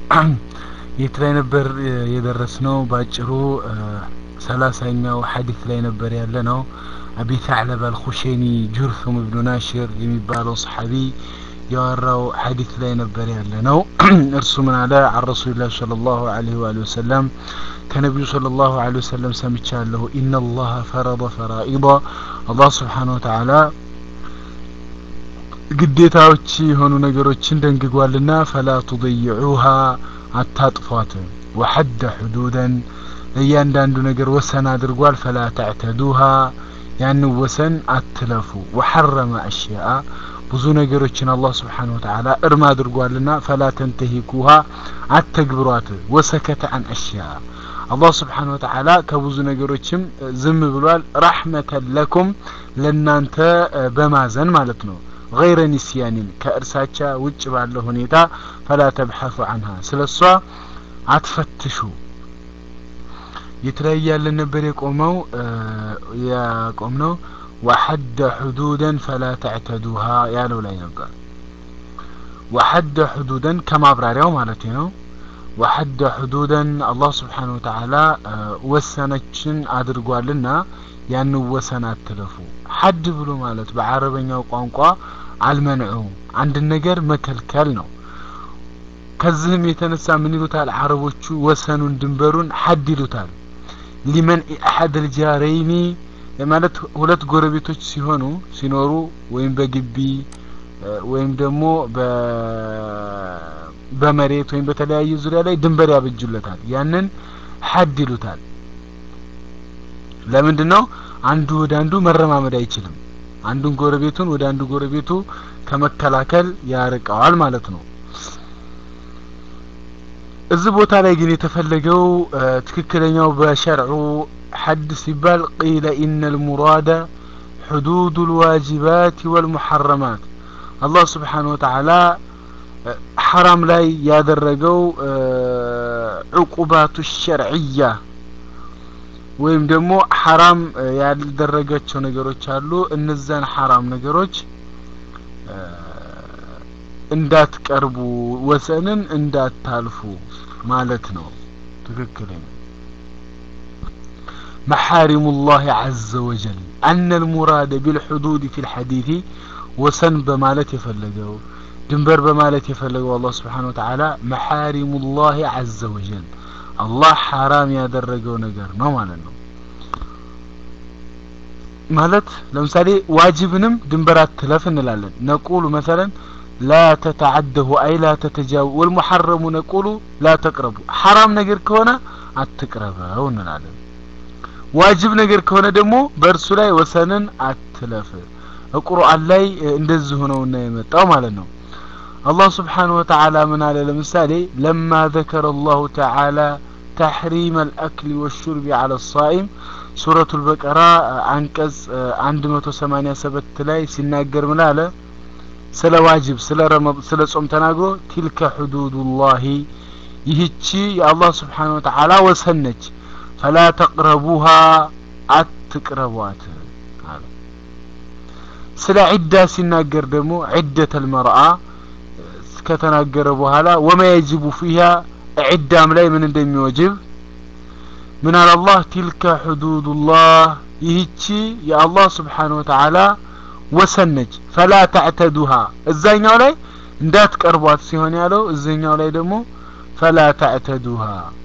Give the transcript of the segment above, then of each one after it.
የት ላይ ነበር የደረስነው? ባጭሩ ሰላሳኛው ሐዲስ ላይ ነበር ያለ ነው። አቢ ተዕለብ አልኹሸኒ ጁርሱም እብኑ ናሽር የሚባለው ሰሓቢ ያወራው ሐዲስ ላይ ነበር ያለ ነው። እርሱ ምን አለ? አን ረሱሊላህ ሰለላሁ ዐለይሂ ወአሊሂ ወሰለም ከነቢዩ ሰለላሁ ዐለይሂ ወሰለም ሰምቻለሁ። ኢነላህ ፈረደ ፈራኢዳ አላህ ስብሓነሁ ወተዓላ ግዴታዎች የሆኑ ነገሮችን ደንግጓልና ፈላ ቱضይዑሃ አታጥፏት። ወሐደ ሕዱደን ለእያንዳንዱ ነገር ወሰን አድርጓል። ፈላ ተዕተዱሃ ያንን ወሰን አትለፉ። ወሐረመ አሽያአ ብዙ ነገሮችን አላህ ስብሓነሁ ወተዓላ እርም አድርጓልና ፈላ ተንተሂኩሃ አተግብሯት። ወሰከተ አን አሽያአ አላህ ስብሓነሁ ወተዓላ ከብዙ ነገሮችም ዝም ብሏል። ረሕመተን ለኩም ለእናንተ በማዘን ማለት ነው። ገይረ ኒስያኒን ከእርሳቻ ውጭ ባለው ሁኔታ ፈላ ተብሐሱ አንሃ ስለ እሷ አትፈትሹ። የተለያየ ያለን ነበር የቆመው ያቆምነው ወሐደ ሕዱደን ፈላ ተዕተዱሃ ያለው ላይ ነበር። ወሐደ ሕዱደን ከማብራሪያው ማለት ነው። ወሐደ ሕዱደን አላህ ስብሓነሁ ወተዓላ ወሰነችን አድርጓልና ያን ወሰን አትለፉ። ሐድ ብሎ ማለት በአረበኛው ቋንቋ አልመንዑ አንድን ነገር መከልከል ነው። ከዚህም የተነሳ ምን ይሉታል አረቦቹ ወሰኑን ድንበሩን ሐድ ይሉታል። ሊመን አሐድ ልጃረይኒ ማለት ሁለት ጎረቤቶች ሲሆኑ ሲኖሩ ወይም በግቢ ወይም ደግሞ በመሬት ወይም በተለያዩ ዙሪያ ላይ ድንበር ያበጁለታል። ያንን ሐድ ይሉታል። ለምንድን ነው አንዱ ወደ አንዱ መረማመድ አይችልም። አንዱን ጎረቤቱን ወደ አንዱ ጎረቤቱ ከመከላከል ያርቀዋል ማለት ነው። እዚህ ቦታ ላይ ግን የተፈለገው ትክክለኛው በሸርዑ ሐድ ሲባል ቂለ ኢነ ልሙራደ ሕዱዱ ልዋጅባት ወልሙሐረማት አላህ ስብሓነሁ ወተዓላ ሐራም ላይ ያደረገው ዕቁባቱ ሸርዕያ ወይም ደግሞ ሐራም ያልደረጋቸው ነገሮች አሉ። እነዛን ሐራም ነገሮች እንዳትቀርቡ ወሰንን እንዳታልፉ ማለት ነው። ትክክለኛ محارم الله عز وجل أن المراد بالحدود في الحديث وسن بمالت يفلقوا ድንበር በማለት የፈለገው አላህ ስብሓነሁ ወተዓላ መሐሪሙላህ ዐዘ ወጀል አላህ ሐራም ያደረገው ነገር ነው ማለት ነው። ማለት ለምሳሌ ዋጅብንም ድንበር አትለፍ እንላለን። ነቁሉ መሰለን ላ ተተዓደሁ አይ ላ ተተጃው ወልሙሐረሙ ነቁሉ ላ ተቅረቡ ሐራም ነገር ከሆነ አትቅረበው እንላለን። ዋጅብ ነገር ከሆነ ደግሞ በእርሱ ላይ ወሰንን አትለፍ። ቁርአን ላይ እንደዚህ ሆነውና የመጣው ማለት ነው። አላህ ስብሓነሁ ወተዓላ ምን አለ? ለምሳሌ ለማ ዘከረ አላሁ ተዓላ ተሕሪም አልአክሊ ወሹርቢ ዐለ ሳኢም ሱረቱል በቀራ አንቀጽ 187 ላይ ሲናገር ምን አለ? ስለ ዋጅብ ስለ ረመድ ስለ ጾም ተናግሮ ቲልከ ሑዱዱላሂ ይህቺ የአላህ ስብሓነሁ ወተዓላ ወሰን ነች፣ ፈላ ተቅረቡሃ አትቅረቧት አለ። ስለ ዒዳ ሲናገር ደግሞ ዒደተል መርአ ከተናገረ በኋላ ወማ የጅቡ ፊሃ ዒዳም ላይ ምን እንደሚወጅብ ምን አለ አላህ ቲልከ ሑዱዱላህ ይህቺ የአላህ ስብሓነሁ ወተዓላ ወሰን ነች ፈላ ተዕተዱሃ እዛኛው ላይ እንዳትቀርቧት ሲሆን ያለው እዚህኛው ላይ ደግሞ ፈላ ተዕተዱሃ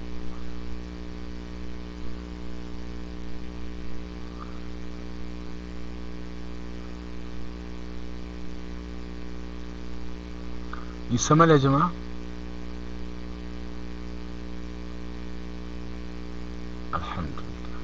ይሰማል ያ ጀማ አልሐምዱሊላህ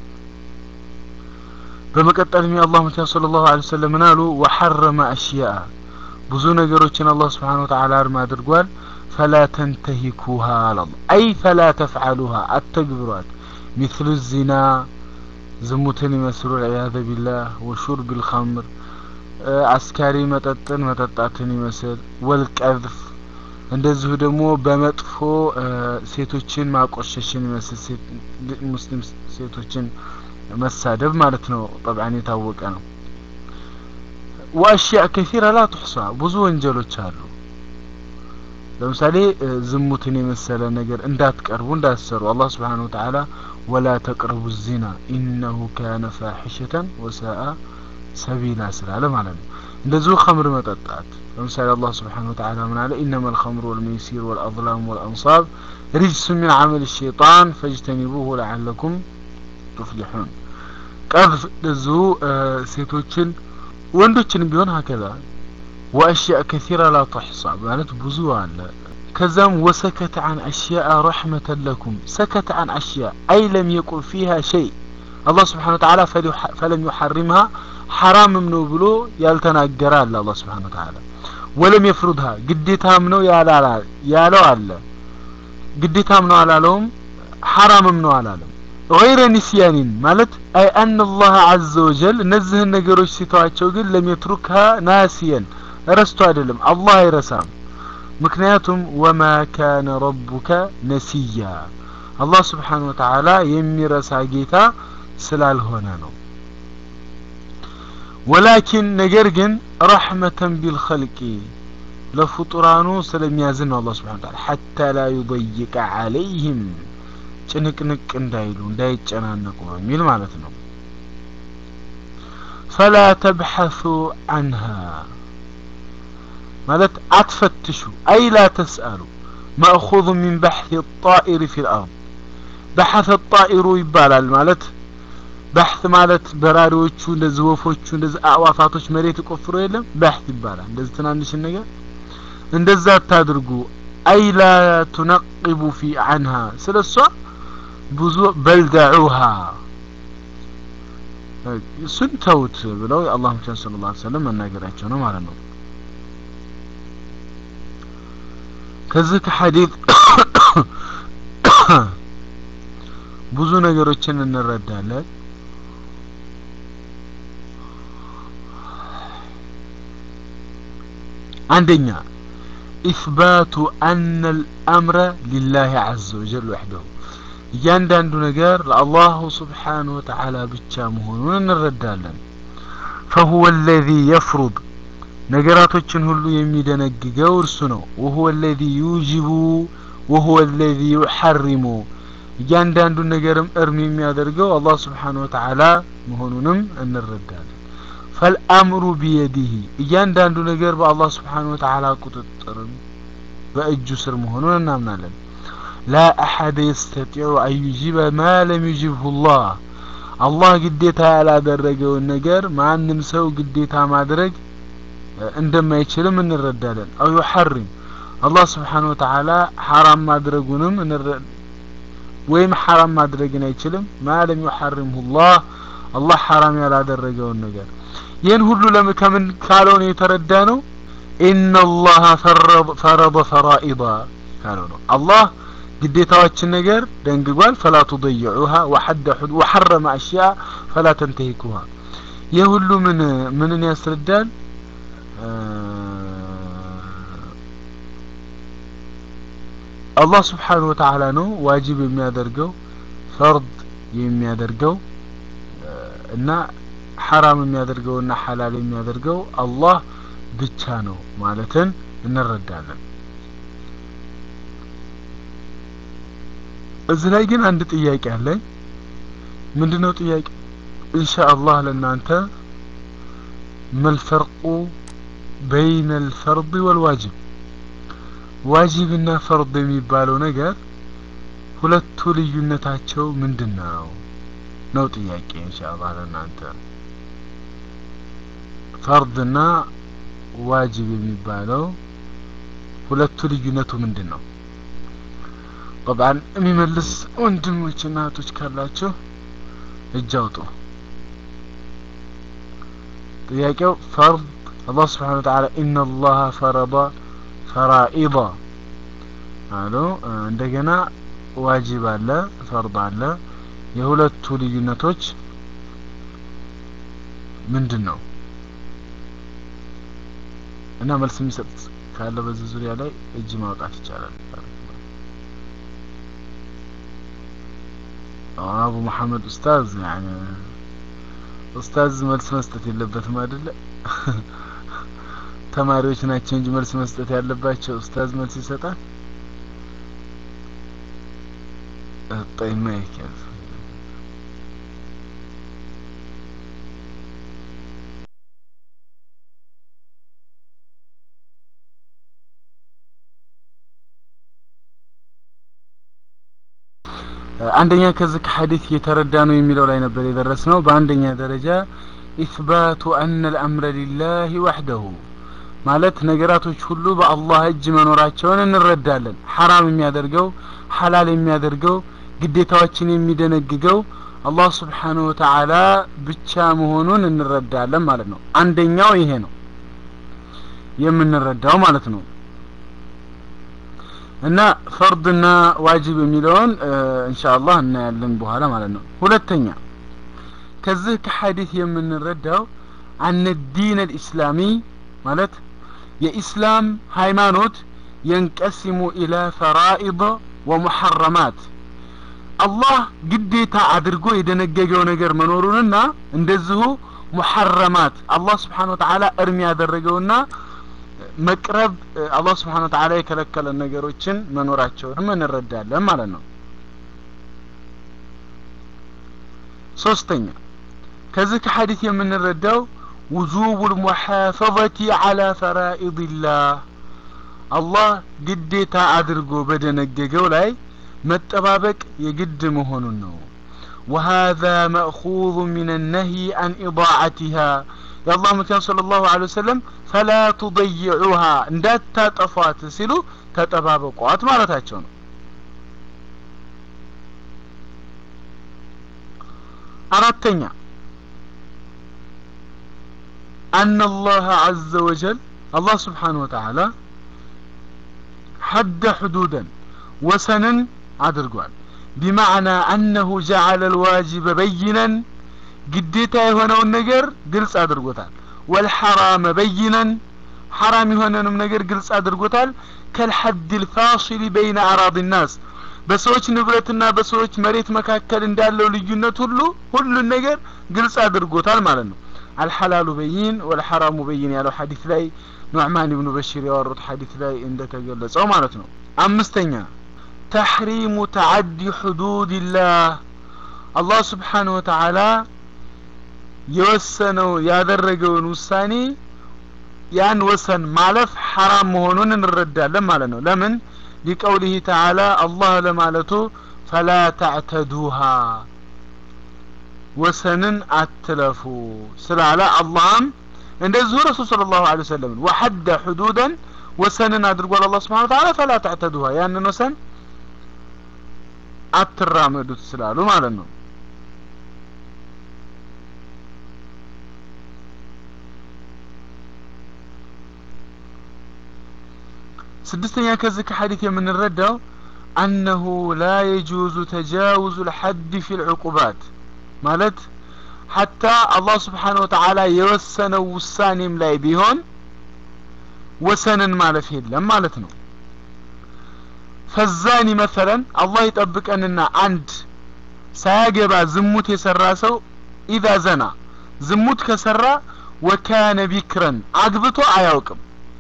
በመቀጠልም የአላህ መልእክተኛ ሰለላሁ ዐለይሂ ወሰለም ምን አሉ ወሐረመ አሽያአ ብዙ ነገሮችን አላህ ስብሓነሁ ወተዓላ እርም አድርጓል ፈላ ተንተሂኩሃ አላላ አይ ፈላ ተፍዓሉሃ አተግብሯት ሚስሉ ዚና ዝሙትን ይመስሉ ልዕያዘ ቢላህ ወሹርብ ልኸምር አስካሪ መጠጥን መጠጣትን ይመስል ወልቀዝፍ እንደዚሁ ደግሞ በመጥፎ ሴቶችን ማቆሸሽን ይመስል ሙስሊም ሴቶችን መሳደብ ማለት ነው። ጠብዓን የታወቀ ነው። ወአሽያ ከሲራ ላ ትሕሳ ብዙ ወንጀሎች አሉ። ለምሳሌ ዝሙትን የመሰለ ነገር እንዳትቀርቡ እንዳትሰሩ አላህ ስብሓነሁ ወተዓላ ወላ ተቅረቡ ዚና ኢነሁ ካነ ፋሒሸተን ወሰአ ሰቢላ ስላለ ማለት ነው። እንደዚሁ ኸምር መጠጣት ለምሳሌ አላህ ስብሓነሁ ወተዓላ ምን አለ? ኢነማ አልኸምሩ ወልመይሲር ወልአዝላም ወልአንሳብ ሪጅሱ ሚን ዐመል ሸይጣን ፈጅተኒቡሁ ለዓለኩም ቱፍሊሑን። ቀዝፍ እንደዚሁ ሴቶችን ወንዶችን ቢሆን ሀከዛ ወአሽያ ከሲራ ላ ተሕሳ ማለት ብዙ አለ። ከዛም ወሰከተ አን አሽያአ ረሕመተን ለኩም ሰከተ አን አሽያ አይ ለም የቁል ፊሃ ሸይ አላህ ስብሓነሁ ወተዓላ ፈለም ዩሐሪምሃ ሐራምም ነው ብሎ ያልተናገረ አለ አላህ ስብሓነሁ ወተዓላ ወለም የፍሩድሃ ግዴታም ነው ያለው አለ ግዴታም ነው አላለውም ሐራምም ነው አላለም ገይረ ኒስያኒን ማለት አይ አን አላህ ዐዘ ወጀል እነዚህን ነገሮች ሲተዋቸው ግን ለም የትሩክሃ ናሲየን ረስቶ አይደለም አላህ አይረሳም ምክንያቱም ወማ ካነ ረቡከ ነሲያ አላህ ስብሓነሁ ወተዓላ የሚረሳ ጌታ ስላልሆነ ነው ወላኪን ነገር ግን ረሕመተን ቢልኸልቂ ለፍጡራኑ ስለሚያዝን ነው አላህ ስብሓነሁ ወተዓላ ሐታ ላ ዩضይቀ ዐለይህም ጭንቅንቅ እንዳይሉ እንዳይጨናነቁ በሚል ማለት ነው ፈላ ተብሐሱ ዐንሃ ማለት አትፈትሹ አይ ላ ተስአሉ መእኹዙ ሚን በሕث ጣኢር ፊ ልአርድ በሐث ጣኢሩ ይባላል ማለት በሕት ማለት በራሪዎቹ እንደዚህ ወፎቹ እንደዚህ አዕዋፋቶች መሬት ቆፍሮ የለም በሕት ይባላል እንደዚህ ትናንሽን ነገር እንደዛ አታድርጉ አይ ላ ቱነቅቡ ፊ ዐንሃ ስለ እሷ ብዙ በልደዑሃ እሱን ተውት ብለው የአላህ መቻን ስለ ላ ሰለም መናገራቸው ነው ማለት ነው ከዚህ ከሐዲት ብዙ ነገሮችን እንረዳለን አንደኛ ኢስባቱ አነ ልአምረ ሊላህ ዐዘ ወጀል ወሕደሁ እያንዳንዱ ነገር ለአላሁ ስብሓንሁ ወተዓላ ብቻ መሆኑን እንረዳለን ፈሁወ አለዚ የፍሩድ ነገራቶችን ሁሉ የሚደነግገው እርሱ ነው ወሁወ አለዚ ዩጅቡ ወሁወ አለዚ ዩሐሪሙ እያንዳንዱን ነገርም እርም የሚያደርገው አላህ ስብሓንሁ ወተዓላ መሆኑንም እንረዳለን ፈልአምሩ ቢየዲህ እያንዳንዱ ነገር በአላህ ስብሓንሁ ወተዓላ ቁጥጥርም በእጁ ስር መሆኑን እናምናለን ላ አሐደ የስተጢዑ አን ዩጂበ ማ ለም ዩጅብሁ ላህ አላህ ግዴታ ያላደረገውን ነገር ማንም ሰው ግዴታ ማድረግ እንደማይችልም እንረዳለን አው ዩሐሪም አላህ ስብሓን ወተዓላ ሐራም ማድረጉንም ወይም ሐራም ማድረግን አይችልም ማለም ዩሐሪምሁ ላህ አላህ ሐራም ያላደረገውን ነገር ይህን ሁሉ ከምን ካለው ነው የተረዳ ነው ኢነ ላሀ ፈረض ፈራኢዳ ካለው ነው አላህ ግዴታዎችን ነገር ደንግጓል ፈላ ቱضይዑሃ ወሐደ ወሐረመ አሽያ ፈላ ተንተሂኩሃ ይህ ሁሉ ምን ምንን ያስረዳል አላህ ስብሓንሁ ወተዓላ ነው ዋጅብ የሚያደርገው ፈርድ የሚያደርገው እና ሐራም የሚያደርገው እና ሐላል የሚያደርገው አላህ ብቻ ነው ማለትን እንረዳለን እዚህ ላይ ግን አንድ ጥያቄ አለኝ ምንድነው ጥያቄ ኢንሻአላህ ለእናንተ መልፈርቁ በይነ ልፈርድ ወልዋጅብ ዋጅብና ፈርድ የሚባለው ነገር ሁለቱ ልዩነታቸው ምንድን ነው ነው ጥያቄ ኢንሻአላህ ለእናንተ ፈርድና ዋጅብ የሚባለው ሁለቱ ልዩነቱ ምንድን ነው ጠብዓን የሚመልስ ወንድሞችና እህቶች ካላችሁ እጅ አውጡ ጥያቄው ፈርድ አላህ ስብሓን ወተዓላ ኢነ ላሀ ፈረض ፈራኢض አሉ እንደገና ዋጅብ አለ ፈርድ አለ የሁለቱ ልዩነቶች ምንድን ነው እና መልስ የሚሰጥ ካለ በዚህ ዙሪያ ላይ እጅ ማውጣት ይቻላል አቡ መሐመድ ኡስታዝ ያኒ ኡስታዝ መልስ መስጠት የለበትም አይደለ ተማሪዎች ናቸው እንጂ መልስ መስጠት ያለባቸው ኡስታዝ መልስ ይሰጣል ጠይ ማይክ ያዝ አንደኛ ከዚህ ከሐዲስ እየተረዳ ነው የሚለው ላይ ነበር የደረስ ነው በአንደኛ ደረጃ ኢስባቱ አነ ልአምረ ሊላህ ወሕደሁ ማለት ነገራቶች ሁሉ በአላህ እጅ መኖራቸውን እንረዳለን ሐራም የሚያደርገው ሐላል የሚያደርገው ግዴታዎችን የሚደነግገው አላህ ስብሓንሁ ወተዓላ ብቻ መሆኑን እንረዳለን ማለት ነው አንደኛው ይሄ ነው የምንረዳው ማለት ነው እና ፈርድና ዋጅብ የሚለውን ኢንሻአላህ እናያለን በኋላ ማለት ነው ሁለተኛ ከዚህ ከሐዲስ የምንረዳው አነ ዲን አልኢስላሚ ማለት የኢስላም ሃይማኖት የንቀሲሙ ኢላ ፈራኢድ ወሙሐረማት አላህ ግዴታ አድርጎ የደነገገው ነገር መኖሩንና እንደዚሁ ሙሐረማት አላህ ስብሓን ወተዓላ እርም ያደረገውና መቅረብ አላህ ስብሓን ወተዓላ የከለከለን ነገሮችን መኖራቸውንም እንረዳለን ማለት ነው ሶስተኛ ከዚህ ከሐዲስ የምንረዳው ውጁብ ልሙሓፈظة على فرائض الله አላህ ግዴታ አድርጎ በደነገገው ላይ መጠባበቅ የግድ መሆኑን ነው وهذا مأخوذ من النهي عن إضاعتها يا الله مكان صلى الله عليه وسلم فلا تضيعوها እንዳታጠፏት ሲሉ ተጠባበቋት ማለታቸው ነው አራተኛ أن الله عز وجل الله سبحانه وتعالى حد حدودا وسنا አድርጓል بمعنى أنه جعل الواجب بينا ግዴታ የሆነውን ነገር ግልጽ አድርጎታል والحرام بينا حرام የሆነንም ነገር ግልጽ አድርጎታል كالحد الفاصل بين أراضي الناس በሰዎች ንብረትና በሰዎች መሬት መካከል እንዳለው ልዩነት ሁሉ ሁሉን ነገር ግልጽ አድርጎታል ማለት ነው አልሐላሉ በይን ወልሐራሙ በይን ያለው ሐዲስ ላይ ኑዕማን ብኑ በሽር ያወሩት ሐዲስ ላይ እንደተገለጸው ማለት ነው አምስተኛ ተሕሪሙ ተዓዲ ሕዱድላህ አላህ ስብሓንሁ ወተዓላ የወሰነው ያደረገውን ውሳኔ ያን ወሰን ማለፍ ሐራም መሆኑን እንረዳለን ማለት ነው ለምን ሊቀውሊህ ተዓላ አላህ ለማለቱ ፈላ ተዕተዱሃ ወሰንን አትለፉ ስላለ አላህም እንደዚሁ ረሱል ስለ ላሁ ለ ወሰለም ወሐደ ሕዱደን ወሰንን አድርጓል አላህ ስብሓን ተዓላ ፈላ ተዕተዱሃ ያንን ወሰን አትራመዱት ስላሉ ማለት ነው ስድስተኛ ከዚህ ከሐዲት የምንረዳው አነሁ ላ የጁዙ ተጃውዙ ልሐድ ፊ ልዕቁባት ማለት ሐታ አላህ ስብሓን ወተዓላ የወሰነው ውሳኔም ላይ ቢሆን ወሰንን ማለፍ የለም ማለት ነው ፈዛኒ መሰለን አላህ ይጠብቀንና አንድ ሳያገባ ዝሙት የሰራ ሰው ኢዛ ዘና ዝሙት ከሰራ ወካነ ቢክረን አግብቶ አያውቅም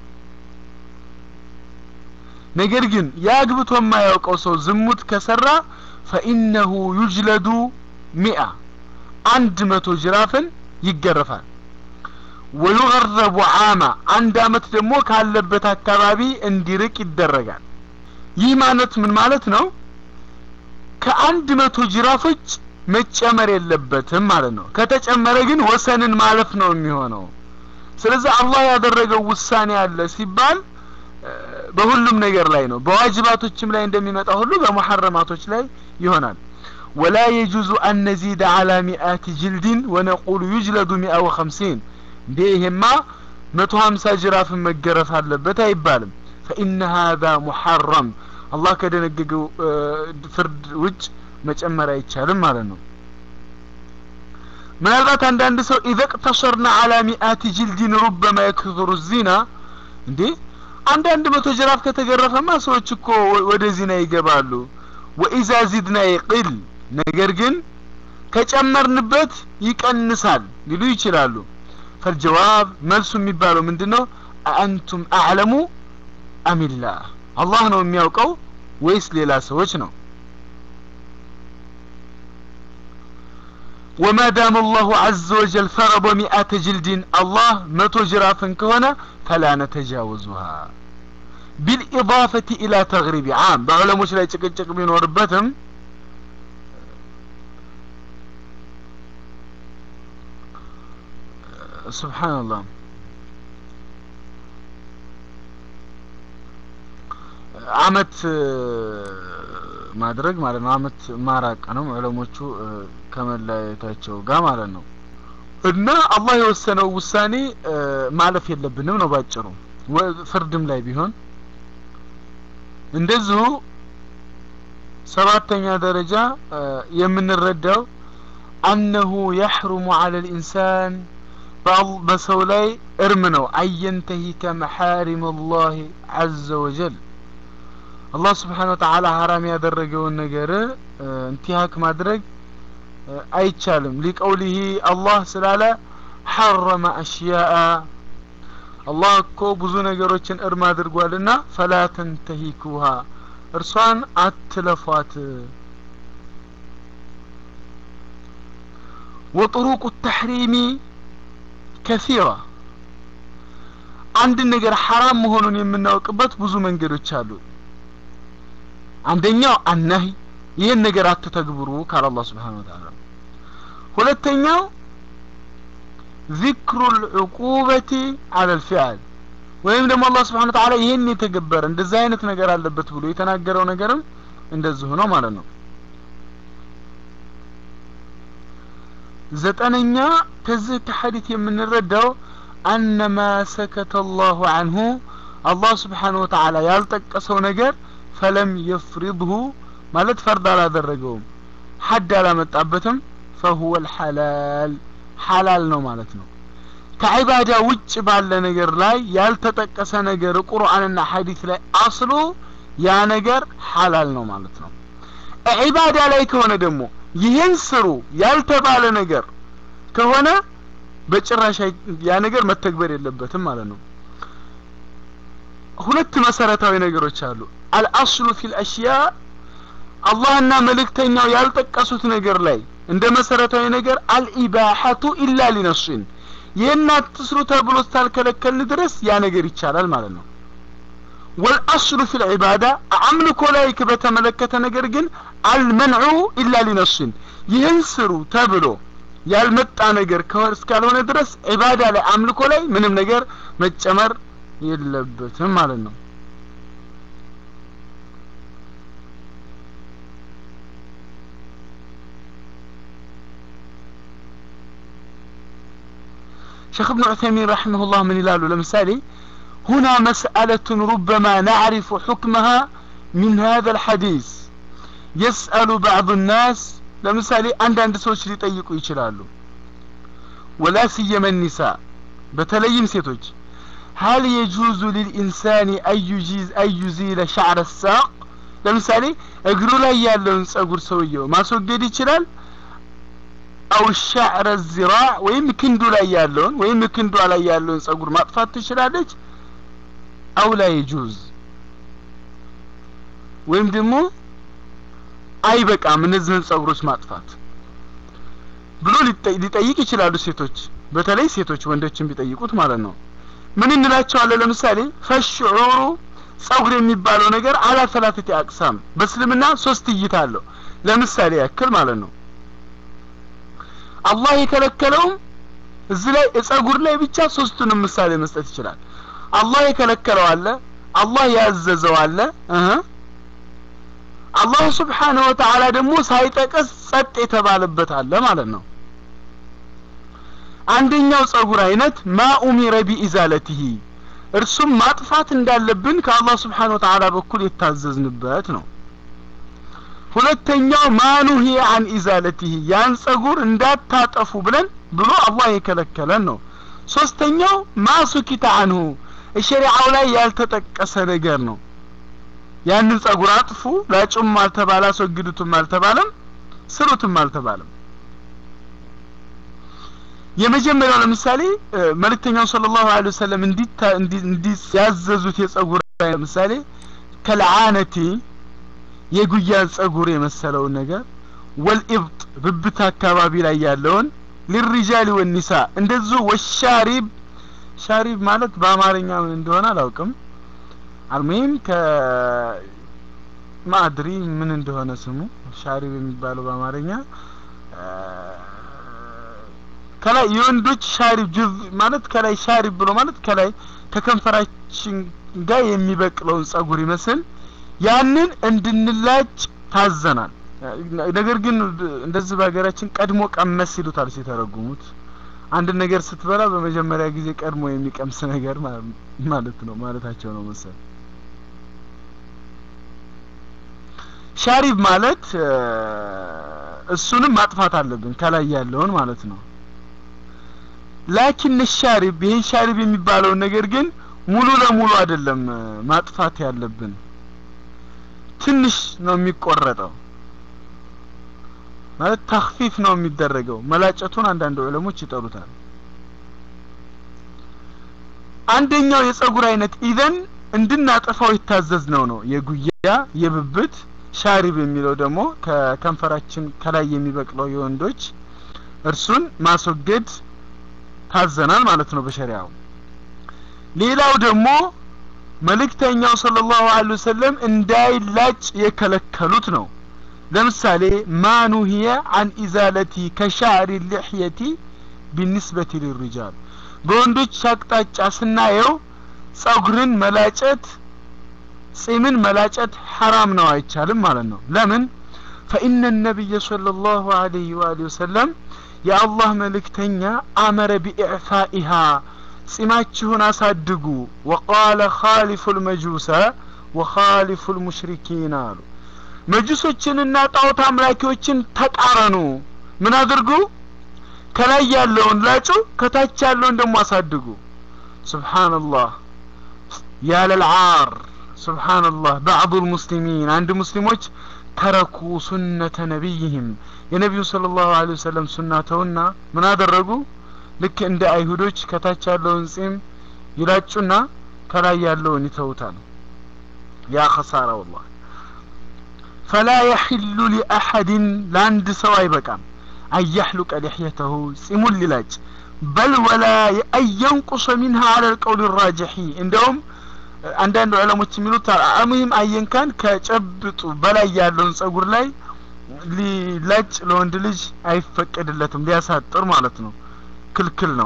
ነገር ግን የአግብቶ የማያውቀው ሰው ዝሙት ከሰራ ፈኢነሁ ዩጅለዱ ሚአ አንድ መቶ ጅራፍን ይገረፋል ወዩገረቡ ዓማ አንድ አመት ደግሞ ካለበት አካባቢ እንዲርቅ ይደረጋል ይህ ማለት ምን ማለት ነው ከአንድ መቶ ጅራፎች መጨመር የለበትም ማለት ነው ከተጨመረ ግን ወሰንን ማለፍ ነው የሚሆነው ስለዚህ አላህ ያደረገው ውሳኔ አለ ሲባል በሁሉም ነገር ላይ ነው በዋጅባቶችም ላይ እንደሚመጣ ሁሉ በሙሐረማቶች ላይ ይሆናል ولا يجوز أن نزيد على مئات جلد ونقول يجلد مئة وخمسين بيهما متو همسا جراف مجرف هلبت አይባልም فإن هذا محرم الله ከደነገገው ፍርድ ውጭ መጨመር አይቻልም ማለት ነው ምናልባት አንዳንድ ሰው إذا اقتصرنا على مئات جلد ربما يكثر الزنا እንዴ አንዳንድ መቶ ጅራፍ ከተገረፈማ ሰዎች እኮ ወደ ዚና ይገባሉ ወኢዛ ዚድና ይቅል ነገር ግን ከጨመርንበት ይቀንሳል ሊሉ ይችላሉ ፈልጀዋብ መልሱ የሚባለው ምንድነው አአንቱም አዕለሙ አሚላህ አላህ ነው የሚያውቀው ወይስ ሌላ ሰዎች ነው وما دام الله عز وجل فرض مئة جلد الله متو جراف كهنا فلا نتجاوزها بالإضافة إلى تغريب عام بعلموش لا يتشكك من وربتهم سبحان الله አመት ማድረግ ማለት ነው አመት ማራቅ ነው ዑለሞቹ ከመለያየታቸው ጋር ማለት ነው እና አላህ የወሰነው ውሳኔ ማለፍ የለብንም ነው ባጭሩ ፍርድም ላይ ቢሆን እንደዚሁ ሰባተኛ ደረጃ የምንረዳው አነሁ የሕሩሙ አለ ልኢንሳን በሰው ላይ እርም ነው አየንተሂከ መሐሪም ላህ አዘ ወጀል አላህ ስብሓን ወተዓላ ሀራም ያደረገውን ነገር እንቲሃክ ማድረግ አይቻልም ሊቀውሊህ አላህ ስላለ ሐረመ አሽያአ አላህ እኮ ብዙ ነገሮችን እርም አድርጓልና ፈላ ተንተሂኩሃ እርሷን አትለፏት ወጥሩቁ ተሕሪሚ ከሲራ አንድ ነገር ሐራም መሆኑን የምናውቅበት ብዙ መንገዶች አሉ አንደኛው አናሂ ይህን ነገር አትተግብሩ ካለ አላህ ስብሓን ወተዓላ ሁለተኛው ذكر العقوبة على الفعل ወይም ደግሞ አላህ ስብሓን ወተዓላ ይህን የተገበረ እንደዚህ አይነት ነገር አለበት ብሎ የተናገረው ነገርም እንደዚሁ ነው ማለት ነው ዘጠነኛ ከዚህ ከሐዲት የምንረዳው አነማ ሰከተ አላሁ አንሁ አላህ ስብሓን ወተዓላ ያልጠቀሰው ነገር ፈለም የፍሪድሁ ማለት ፈርድ አላደረገውም ሐድ አላመጣበትም ፈሁወ ልሐላል ሐላል ነው ማለት ነው ከዒባዳ ውጭ ባለ ነገር ላይ ያልተጠቀሰ ነገር ቁርአንና ሐዲስ ላይ አስሎ ያ ነገር ሐላል ነው ማለት ነው ዒባዳ ላይ ከሆነ ደግሞ ይህን ስሩ ያልተባለ ነገር ከሆነ በጭራሽ ያ ነገር መተግበር የለበትም ማለት ነው ሁለት መሰረታዊ ነገሮች አሉ አልአስሉ ፊል አሽያ አላህና መልእክተኛው ያልጠቀሱት ነገር ላይ እንደ መሰረታዊ ነገር አልኢባሐቱ ኢላ ሊነፍሲን ይህን አትስሩ ተብሎ እስካልከለከልን ድረስ ያ ነገር ይቻላል ማለት ነው ወልአስሉ ፊል ዒባዳ አምልኮ ላይ በተመለከተ ነገር ግን አልመንዑ ኢላ ሊነፍሲን ይህን ስሩ ተብሎ ያልመጣ ነገር ከወር እስካልሆነ ድረስ ዒባዳ ላይ አምልኮ ላይ ምንም ነገር መጨመር የለበትም ማለት ነው شيخ ابن عثيمين رحمه الله من يلالو لمثالي هنا مسألة ربما نعرف حكمها من هذا الحديث يسأل بعض الناس لمثالي عند عند سوش ليطيقوا يشلالو ولا سيما النساء بتليم سيتوج هل يجوز للإنسان أن يجيز أن يزيل شعر الساق ለምሳሌ እግሩ ላይ ያለውን ጸጉር ሰውየው ማስወገድ ይችላል አው ሸዕረ ዚራዕ ወይም ክንዱ ላይ ያለውን ወይም ክንዷ ላይ ያለውን ጸጉር ማጥፋት ትችላለች አው ላ ይጁዝ ወይም ደግሞ አይበቃም እነዚህን ጸጉሮች ማጥፋት ብሎ ሊጠይቅ ይችላሉ ሴቶች በተለይ ሴቶች ወንዶችን ቢጠይቁት ማለት ነው ምን እንላቸዋለን ለምሳሌ ፈሽዑሩ ጸጉር የሚባለው ነገር አላ ሰላተቲ አቅሳም በእስልምና ሶስት እይታ አለው ለምሳሌ ያክል ማለት ነው አላህ የከለከለውም እዚህ ላይ ጸጉር ላይ ብቻ ሶስቱንም ምሳሌ መስጠት ይችላል አላህ የከለከለው አለ አላህ ያዘዘው አለ እህ አላህ ስብሓንሁ ወተዓላ ደግሞ ሳይጠቀስ ጸጥ የተባለበት አለ ማለት ነው አንደኛው ጸጉር አይነት ማ ኡሚረ ቢኢዛለቲሂ እርሱም ማጥፋት እንዳለብን ከአላህ ስብሓን ወተዓላ በኩል የታዘዝንበት ነው ሁለተኛው ማኑሂ አን ኢዛለቲህ ያን ጸጉር እንዳታጠፉ ብለን ብሎ አላህ የከለከለን ነው ሶስተኛው ማሱኪተ አንሁ እሸሪዓው ላይ ያልተጠቀሰ ነገር ነው ያንን ጸጉር አጥፉ ላጩም አልተባለ አስወግዱትም አልተባለም ስሩትም አልተባለም የመጀመሪያው ለምሳሌ መልእክተኛው ሰለላሁ ዐለይሂ ወሰለም እንዲታ እንዲያዘዙት የጸጉር ለምሳሌ ከልዓነቲ የጉያን ጸጉር የመሰለውን ነገር ወልኢብጥ ብብት አካባቢ ላይ ያለውን ሊሪጃል ወኒሳ እንደዚሁ ወሻሪብ ሻሪብ ማለት በአማርኛ ምን እንደሆነ አላውቅም አልሙሂም ከ ማድሪ ምን እንደሆነ ስሙ ሻሪብ የሚባለው በአማርኛ ከላይ የወንዶች ሻሪብ ጁዝ ማለት ከላይ ሻሪብ ብሎ ማለት ከላይ ከከንፈራችን ጋር የሚበቅለውን ጸጉር ይመስል ያንን እንድንላጭ ታዘናል። ነገር ግን እንደዚህ በሀገራችን ቀድሞ ቀመስ ይሉታል ሲተረጉሙት። አንድ ነገር ስትበላ በመጀመሪያ ጊዜ ቀድሞ የሚቀምስ ነገር ማለት ነው ማለታቸው ነው መሰል። ሻሪብ ማለት እሱንም ማጥፋት አለብን ከላይ ያለውን ማለት ነው። ላኪን ሻሪብ ይሄን ሻሪብ የሚባለውን ነገር ግን ሙሉ ለሙሉ አይደለም ማጥፋት ያለብን፣ ትንሽ ነው የሚቆረጠው ማለት ተኽፊፍ ነው የሚደረገው። መላጨቱን አንዳንድ ዑለሞች ይጠሩታል። አንደኛው የጸጉር አይነት ኢዘን እንድናጠፋው የታዘዝ ነው ነው የጉያ የብብት ሻሪብ የሚለው ደግሞ ከከንፈራችን ከላይ የሚበቅለው የወንዶች እርሱን ማስወገድ ታዘናል ማለት ነው በሸሪያው። ሌላው ደግሞ መልእክተኛው ሰለላሁ ዐለይሂ ወሰለም እንዳይላጭ የከለከሉት ነው። ለምሳሌ ማኑሂየ አን ኢዛለቲ ከሻዕሪ ልሕየቲ ቢኒስበቲ ሊሪጃል በወንዶች አቅጣጫ ስናየው ጸጉርን መላጨት ጺምን መላጨት ሐራም ነው አይቻልም ማለት ነው ለምን ፈኢነ ነቢይ ሰለላሁ ዐለይሂ ወአሊሂ ወሰለም የአላህ መልእክተኛ አመረ ቢኢዕፋኢሃ ጺማችሁን አሳድጉ ወቃለ ኻሊፉ ልመጁሰ ወኻሊፉ ልሙሽሪኪን አሉ መጁሶችንና ጣዖት አምላኪዎችን ተቃረኑ ምን አድርጉ ከላይ ያለውን ላጩ ከታች ያለውን ደግሞ አሳድጉ ስብሓንላህ ያለልዓር ስብሓንላህ ባዕዱ ልሙስሊሚን አንድ ሙስሊሞች ተረኩ ሱነተ ነቢይህም የነቢዩ ስለ ላሁ ለ ወሰለም ሱና ተውና ምን አደረጉ ልክ እንደ አይሁዶች ከታች ያለውን ጺም ይላጩና ከላይ ያለውን ይተውታል ያ ኸሳራ ወላህ ፈላ የሕሉ ሊአሐድን ለአንድ ሰው አይበቃም አያሕሉቀ ልሕየተሁ ጺሙን ሊላጭ በል ወላ አየንቁሰ ሚንሃ አለ ልቀውል ራጅሒ እንደውም አንዳንድ ዑለሞች የሚሉት አሙሂም አየንካን ከጨብጡ በላይ ያለውን ጸጉር ላይ ሊላጭ ለወንድ ልጅ አይፈቀድለትም ሊያሳጥር ማለት ነው ክልክል ነው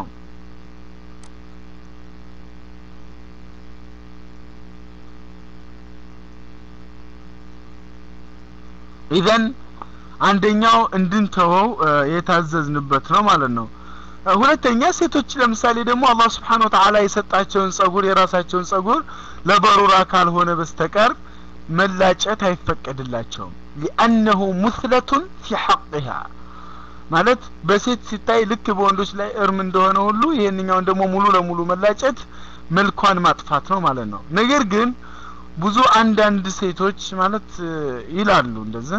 ኢዘን አንደኛው እንድንተወው የታዘዝንበት ነው ማለት ነው ሁለተኛ ሴቶች ለምሳሌ ደግሞ አላህ ስብሓን ወተዓላ የሰጣቸውን ጸጉር የራሳቸውን ጸጉር ለበሩራ ካልሆነ በስተቀር መላጨት አይፈቀድላቸውም ሊአነሁ ሙስለቱን ፊ ሐቅሃ ማለት በሴት ሲታይ ልክ በወንዶች ላይ እርም እንደሆነ ሁሉ ይሄንኛውን ደግሞ ሙሉ ለሙሉ መላጨት መልኳን ማጥፋት ነው ማለት ነው ነገር ግን ብዙ አንዳንድ ሴቶች ማለት ይላሉ እንደዚህ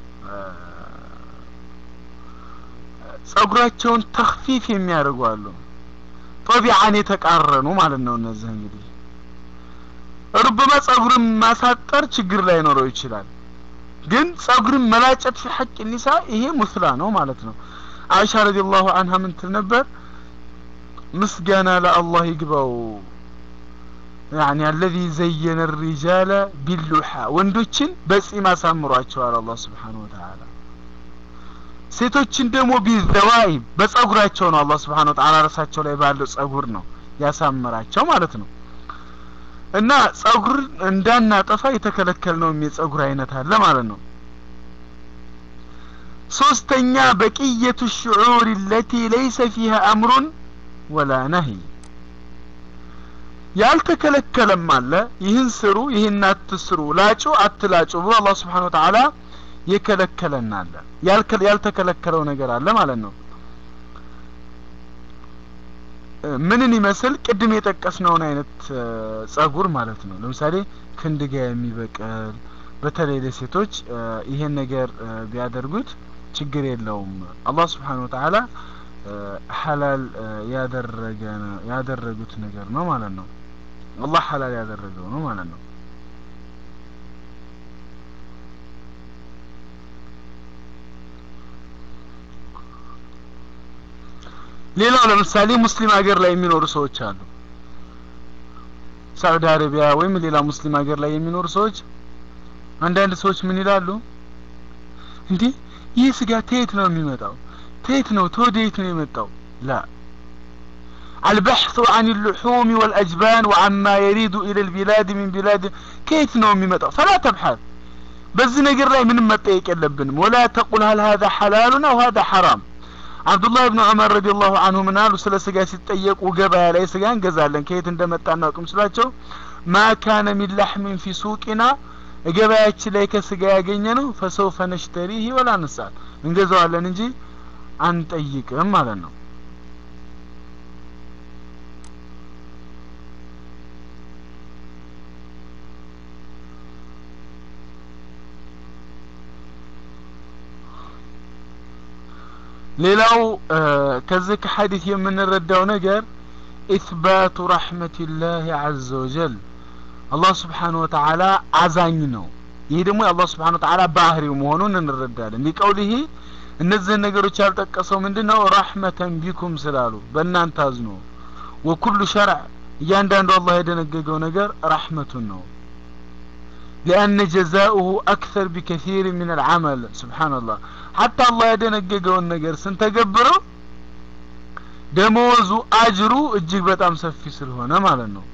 ጸጉራቸውን ተክፊፍ የሚያደርጉ አሉ ጦቢዓን የተቃረኑ ማለት ነው እነዚህ እንግዲህ ሩብማ ጸጉርን ማሳጠር ችግር ላይኖረው ይችላል ግን ጸጉርን መላጨት ፊ ሐቅ ኒሳ ይሄ ሙስላ ነው ማለት ነው አይሻ ረዲየላሁ አንሃ ምን ትል ነበር ምስጋና ለአላህ ይግባው يعني الذي زين الرجال باللحى ወንዶችን በጺም አሳምሯቸዋል አላህ Subhanahu Wa Ta'ala ሴቶችን ደግሞ ቢዘዋይ በጸጉራቸው ነው አላህ Subhanahu Wa Ta'ala ራሳቸው ላይ ባለው ጸጉር ነው ያሳምራቸው ማለት ነው እና ጸጉር እንዳናጠፋ የተከለከልነው የጸጉር አይነት አለ ማለት ነው ሶስተኛ በቅየቱ الشعور التي ليس فيها امر ولا نهي ያልተከለከለም አለ ይህን ስሩ ይህን አትስሩ ላጩ አትላጩ ብሎ አላህ Subhanahu Wa Ta'ala የከለከለን አለ ያልተከለከለው ነገር አለ ማለት ነው ምንን ይመስል ቅድም የጠቀስነውን አይነት ጸጉር ማለት ነው ለምሳሌ ክንድጋ የሚበቅል በተለይ ለሴቶች ይሄን ነገር ቢያደርጉት ችግር የለውም አላህ Subhanahu Wa Ta'ala ሐላል ያደረገ ያደረጉት ነገር ነው ማለት ነው አላህ ሐላል ያደረገው ነው ማለት ነው ሌላው ለምሳሌ ሙስሊም ሀገር ላይ የሚኖሩ ሰዎች አሉ ሳዑዲ አረቢያ ወይም ሌላ ሙስሊም ሀገር ላይ የሚኖሩ ሰዎች አንዳንድ ሰዎች ምን ይላሉ እንዴ ይህ ስጋ ተየት ነው የሚመጣው ተየት ነው ተወደየት ነው የመጣው ላ البحث عن اللحوم والأجبان وعما يريد إلى البلاد من بلاد كيف نوم ممتع فلا تبحث بز نقر لي من متيك اللبن ولا تقل هل هذا حلال أو هذا حرام عبد الله بن عمر رضي الله عنه من قال سلا سجا ሲጠየቁ ገበያ ላይ ስጋ እንገዛለን ከየት እንደመጣ እናውቅም ስላቸው ما كان من لحم في سوقنا ገበያችን ላይ ከስጋ ያገኘ ነው فسوف نشتريه ولا نسال እንገዛዋለን እንጂ አንጠይቅም ማለት ነው ሌላው ከዚህ ከሐዲስ የምንረዳው ነገር ኢትባቱ ረሕመቲላህ ዐዘ ወጀል አላህ ስብሓን ወተዓላ አዛኝ ነው ይህ ደግሞ የአላህ ስብሓን ወተዓላ ባህሪው መሆኑን እንረዳለን ሊቀውሊህ እነዚህን ነገሮች ያልጠቀሰው ምንድን ነው ረሕመተን ቢኩም ስላሉ በእናንተ አዝኖ ወኩሉ ሸርዕ እያንዳንዱ አላህ የደነገገው ነገር ረሕመቱን ነው لأن جزاؤه أكثر بكثير من العمل سبحان الله حتى الله يدنققون النقر سنتقبرو ደመወዙ አጅሩ እጅግ በጣም ሰፊ ስለሆነ ማለት ነው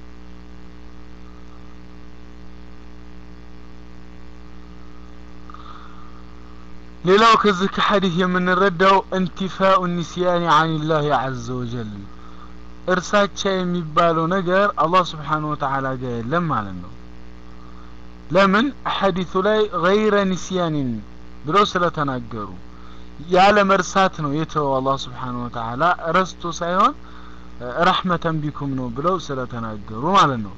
ሌላው ከዚህ ከሐዲስ የምንረዳው እንቲፋኡ ኒስያኒ አኒላህ አዘ ወጀል እርሳቻ የሚባለው ነገር አላህ ስብሓን ወተዓላ ጋር የለም ማለት ነው ለምን ሐዲሱ ላይ ገይረ ኒስያኒን ብለው ስለተናገሩ ያለ መርሳት ነው የተወው አላህ ስብሓን ወተዓላ ረስቶ ሳይሆን ረሕመተን ቢኩም ነው ብለው ስለተናገሩ ማለት ነው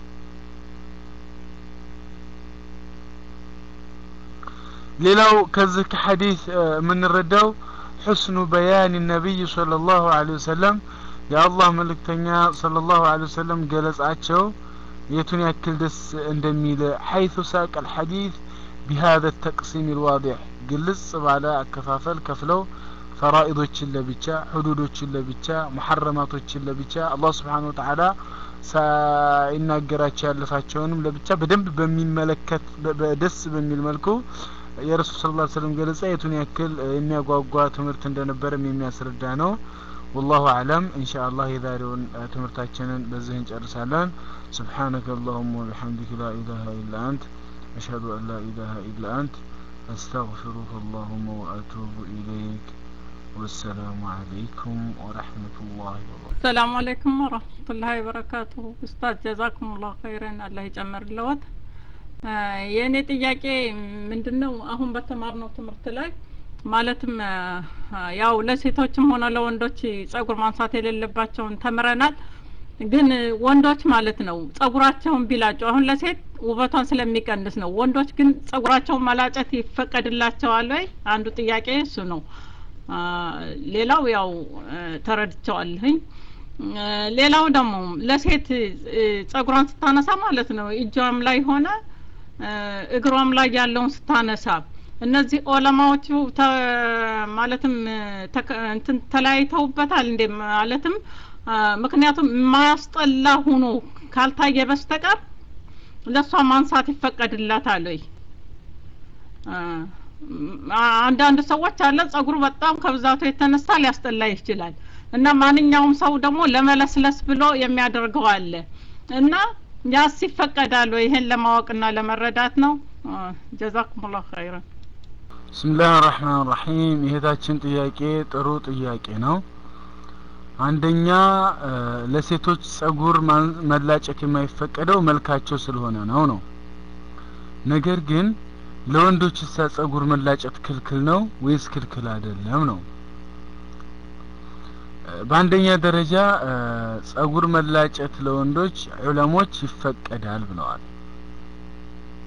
ሌላው ከዚህ ከሐዲስ የምንረዳው حسن بيان النبي صلى الله عليه وسلم የአላህ መልእክተኛ صلى الله عليه وسلم ገለጻቸው የቱን ያክል ደስ እንደሚል حيث ساق الحديث بهذا التقسيم الواضح ግልጽ ባለ አከፋፈል ከፍለው ፈራኢዶችን ለብቻ ሁዱዶችን ለብቻ ሙሐረማቶችን ለብቻ አላህ ስብሓን ወተዓላ ሳይናገራቸው ያለፋቸውንም ለብቻ በደንብ በሚመለከት ደስ በሚል መልኩ የረሱል ስለ ላ ስለም ገለጻ የቱን ያክል የሚያጓጓ ትምህርት እንደነበረም የሚያስረዳ ነው والله أعلم إن شاء الله يذارون تمرتاچنن بزه እንጨርሳለን سبحانك اللهم وبحمدك لا إله إلا أنت أشهد أن لا إله إلا أنت أستغفرك اللهم وأتوب إليك والسلام عليكم ورحمة الله وبركاته السلام عليكم ورحمة الله وبركاته أستاذ جزاكم الله خيرا الله يጨምር ለወት የእኔ ጥያቄ ምንድነው አሁን በተማርነው ትምህርት ላይ ማለትም ያው ለሴቶችም ሆነ ለወንዶች ጸጉር ማንሳት የሌለባቸውን ተምረናል ግን ወንዶች ማለት ነው ጸጉራቸውን ቢላጩ አሁን ለሴት ውበቷን ስለሚቀንስ ነው ወንዶች ግን ጸጉራቸውን መላጨት ይፈቀድላቸዋል ወይ አንዱ ጥያቄ እሱ ነው ሌላው ያው ተረድቸዋለሁኝ ሌላው ደግሞ ለሴት ጸጉሯን ስታነሳ ማለት ነው እጇም ላይ ሆነ እግሯም ላይ ያለውን ስታነሳ እነዚህ ኦለማዎቹ ማለትም እንትን ተለያይተውበታል እንዴ ማለትም ምክንያቱም ማያስጠላ ሁኖ ካልታየ በስተቀር ለእሷ ማንሳት ይፈቀድላታል ወይ አንዳንድ ሰዎች አለ ጸጉሩ በጣም ከብዛቱ የተነሳ ሊያስጠላ ይችላል እና ማንኛውም ሰው ደግሞ ለመለስለስ ብሎ የሚያደርገው አለ እና ያስ ይፈቀዳል ወይ ይሄን ለማወቅና ለመረዳት ነው ጀዛኩሙላሁ ኸይረን ብስምላህ ራህማን ራሒም ይሄታችን ጥያቄ ጥሩ ጥያቄ ነው አንደኛ ለሴቶች ጸጉር መላጨት የማይፈቀደው መልካቸው ስለሆነ ነው ነው ነገር ግን ለወንዶች እሳ ጸጉር መላጨት ክልክል ነው ወይስ ክልክል አይደለም ነው በአንደኛ ደረጃ ጸጉር መላጨት ለወንዶች ዑለሞች ይፈቀዳል ብለዋል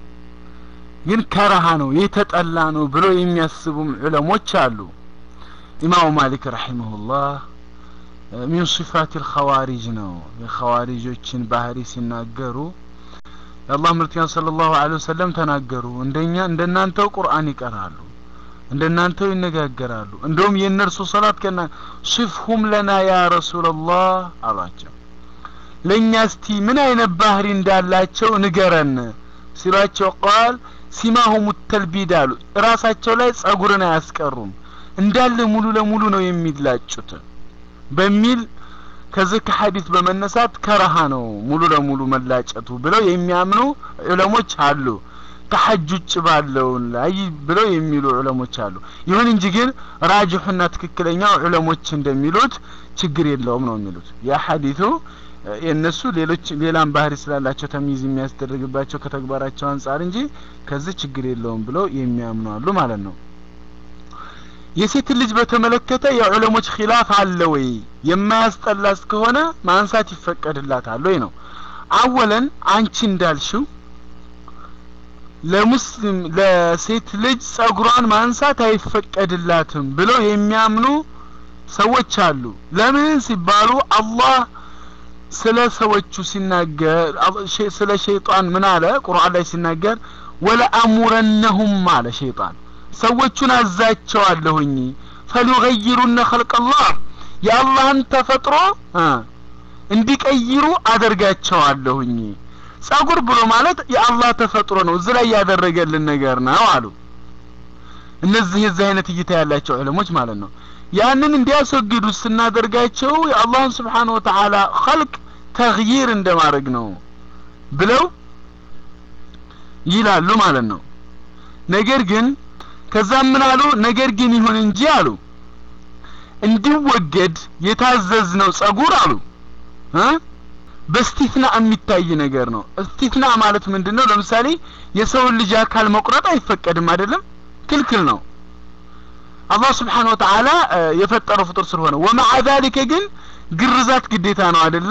ግን ከረሃ ነው የተጠላ ነው ብለው የሚያስቡም ዑለሞች አሉ ኢማሙ ማሊክ ረሒመሁላህ ሚን ሲፋት ልኸዋሪጅ ነው የኸዋሪጆችን ባህሪ ሲናገሩ የአላህ መልክተኛ ሰለላሁ ዐለይሂ ወሰለም ተናገሩ እንደኛ እንደናንተው ቁርአን ይቀራሉ እንደናንተው ይነጋገራሉ እንደውም የእነርሱ ሰላት ከና ሲፍሁም ለና ያ ረሱላላህ አሏቸው ለእኛ እስቲ ምን አይነት ባህሪ እንዳላቸው ንገረን ሲሏቸው ቃል ሲማሁም ተልቢድ አሉ ራሳቸው ላይ ጸጉርን አያስቀሩም እንዳለ ሙሉ ለሙሉ ነው የሚላጩት በሚል ከዚህ ከሐዲስ በመነሳት ከረሃ ነው ሙሉ ለሙሉ መላጨቱ ብለው የሚያምኑ ዑለሞች አሉ ከሐጅ ውጭ ባለውን ላይ ብለው የሚሉ ዑለሞች አሉ ይሁን እንጂ ግን ራጅሑና ትክክለኛው ዑለሞች እንደሚሉት ችግር የለውም ነው የሚሉት የሐዲቱ የእነሱ ሌሎች ሌላም ባህሪ ስላላቸው ተሚዝ የሚያስደርግባቸው ከተግባራቸው አንጻር እንጂ ከዚህ ችግር የለውም ብለው የሚያምኑ አሉ ማለት ነው የሴት ልጅ በተመለከተ የዑለሞች ኺላፍ አለ ወይ የማያስጠላ እስከሆነ ማንሳት ይፈቀድላታል ወይ ነው አወለን አንቺ እንዳልሽው ለሙስሊም ለሴት ልጅ ጸጉሯን ማንሳት አይፈቀድላትም ብለው የሚያምኑ ሰዎች አሉ ለምን ሲባሉ አላህ ስለ ሰዎቹ ሲናገር ስለ ሸይጣን ምን አለ ቁርአን ላይ ሲናገር ወለአሙረነሁም አለ ሸይጣን ሰዎቹን አዛቸዋለሁኝ ፈሊገይሩነ ኸልቀላህ የአላህን ተፈጥሮ እንዲቀይሩ አደርጋቸዋለሁኝ ጸጉር ብሎ ማለት የአላህ ተፈጥሮ ነው እዚህ ላይ ያደረገልን ነገር ነው አሉ እነዚህ የዚህ አይነት እይታ ያላቸው ዕለሞች ማለት ነው ያንን እንዲያስወግዱ ስናደርጋቸው የአላህን ስብሓን ወተዓላ ኸልቅ ተግይር እንደማድረግ ነው ብለው ይላሉ ማለት ነው ነገር ግን ከዛም ምን አሉ ነገር ግን ይሁን እንጂ አሉ እንዲወገድ የታዘዝነው ጸጉር አሉ እ በስቲትና የሚታይ ነገር ነው እስቲትና ማለት ምንድነው ለምሳሌ የሰውን ልጅ አካል መቁረጥ አይፈቀድም አይደለም ክልክል ነው አላህ ስብሓን ወተዓላ የፈጠረው ፍጡር ስለሆነ ወመዓ ዛሊከ ግን ግርዛት ግዴታ ነው አይደለ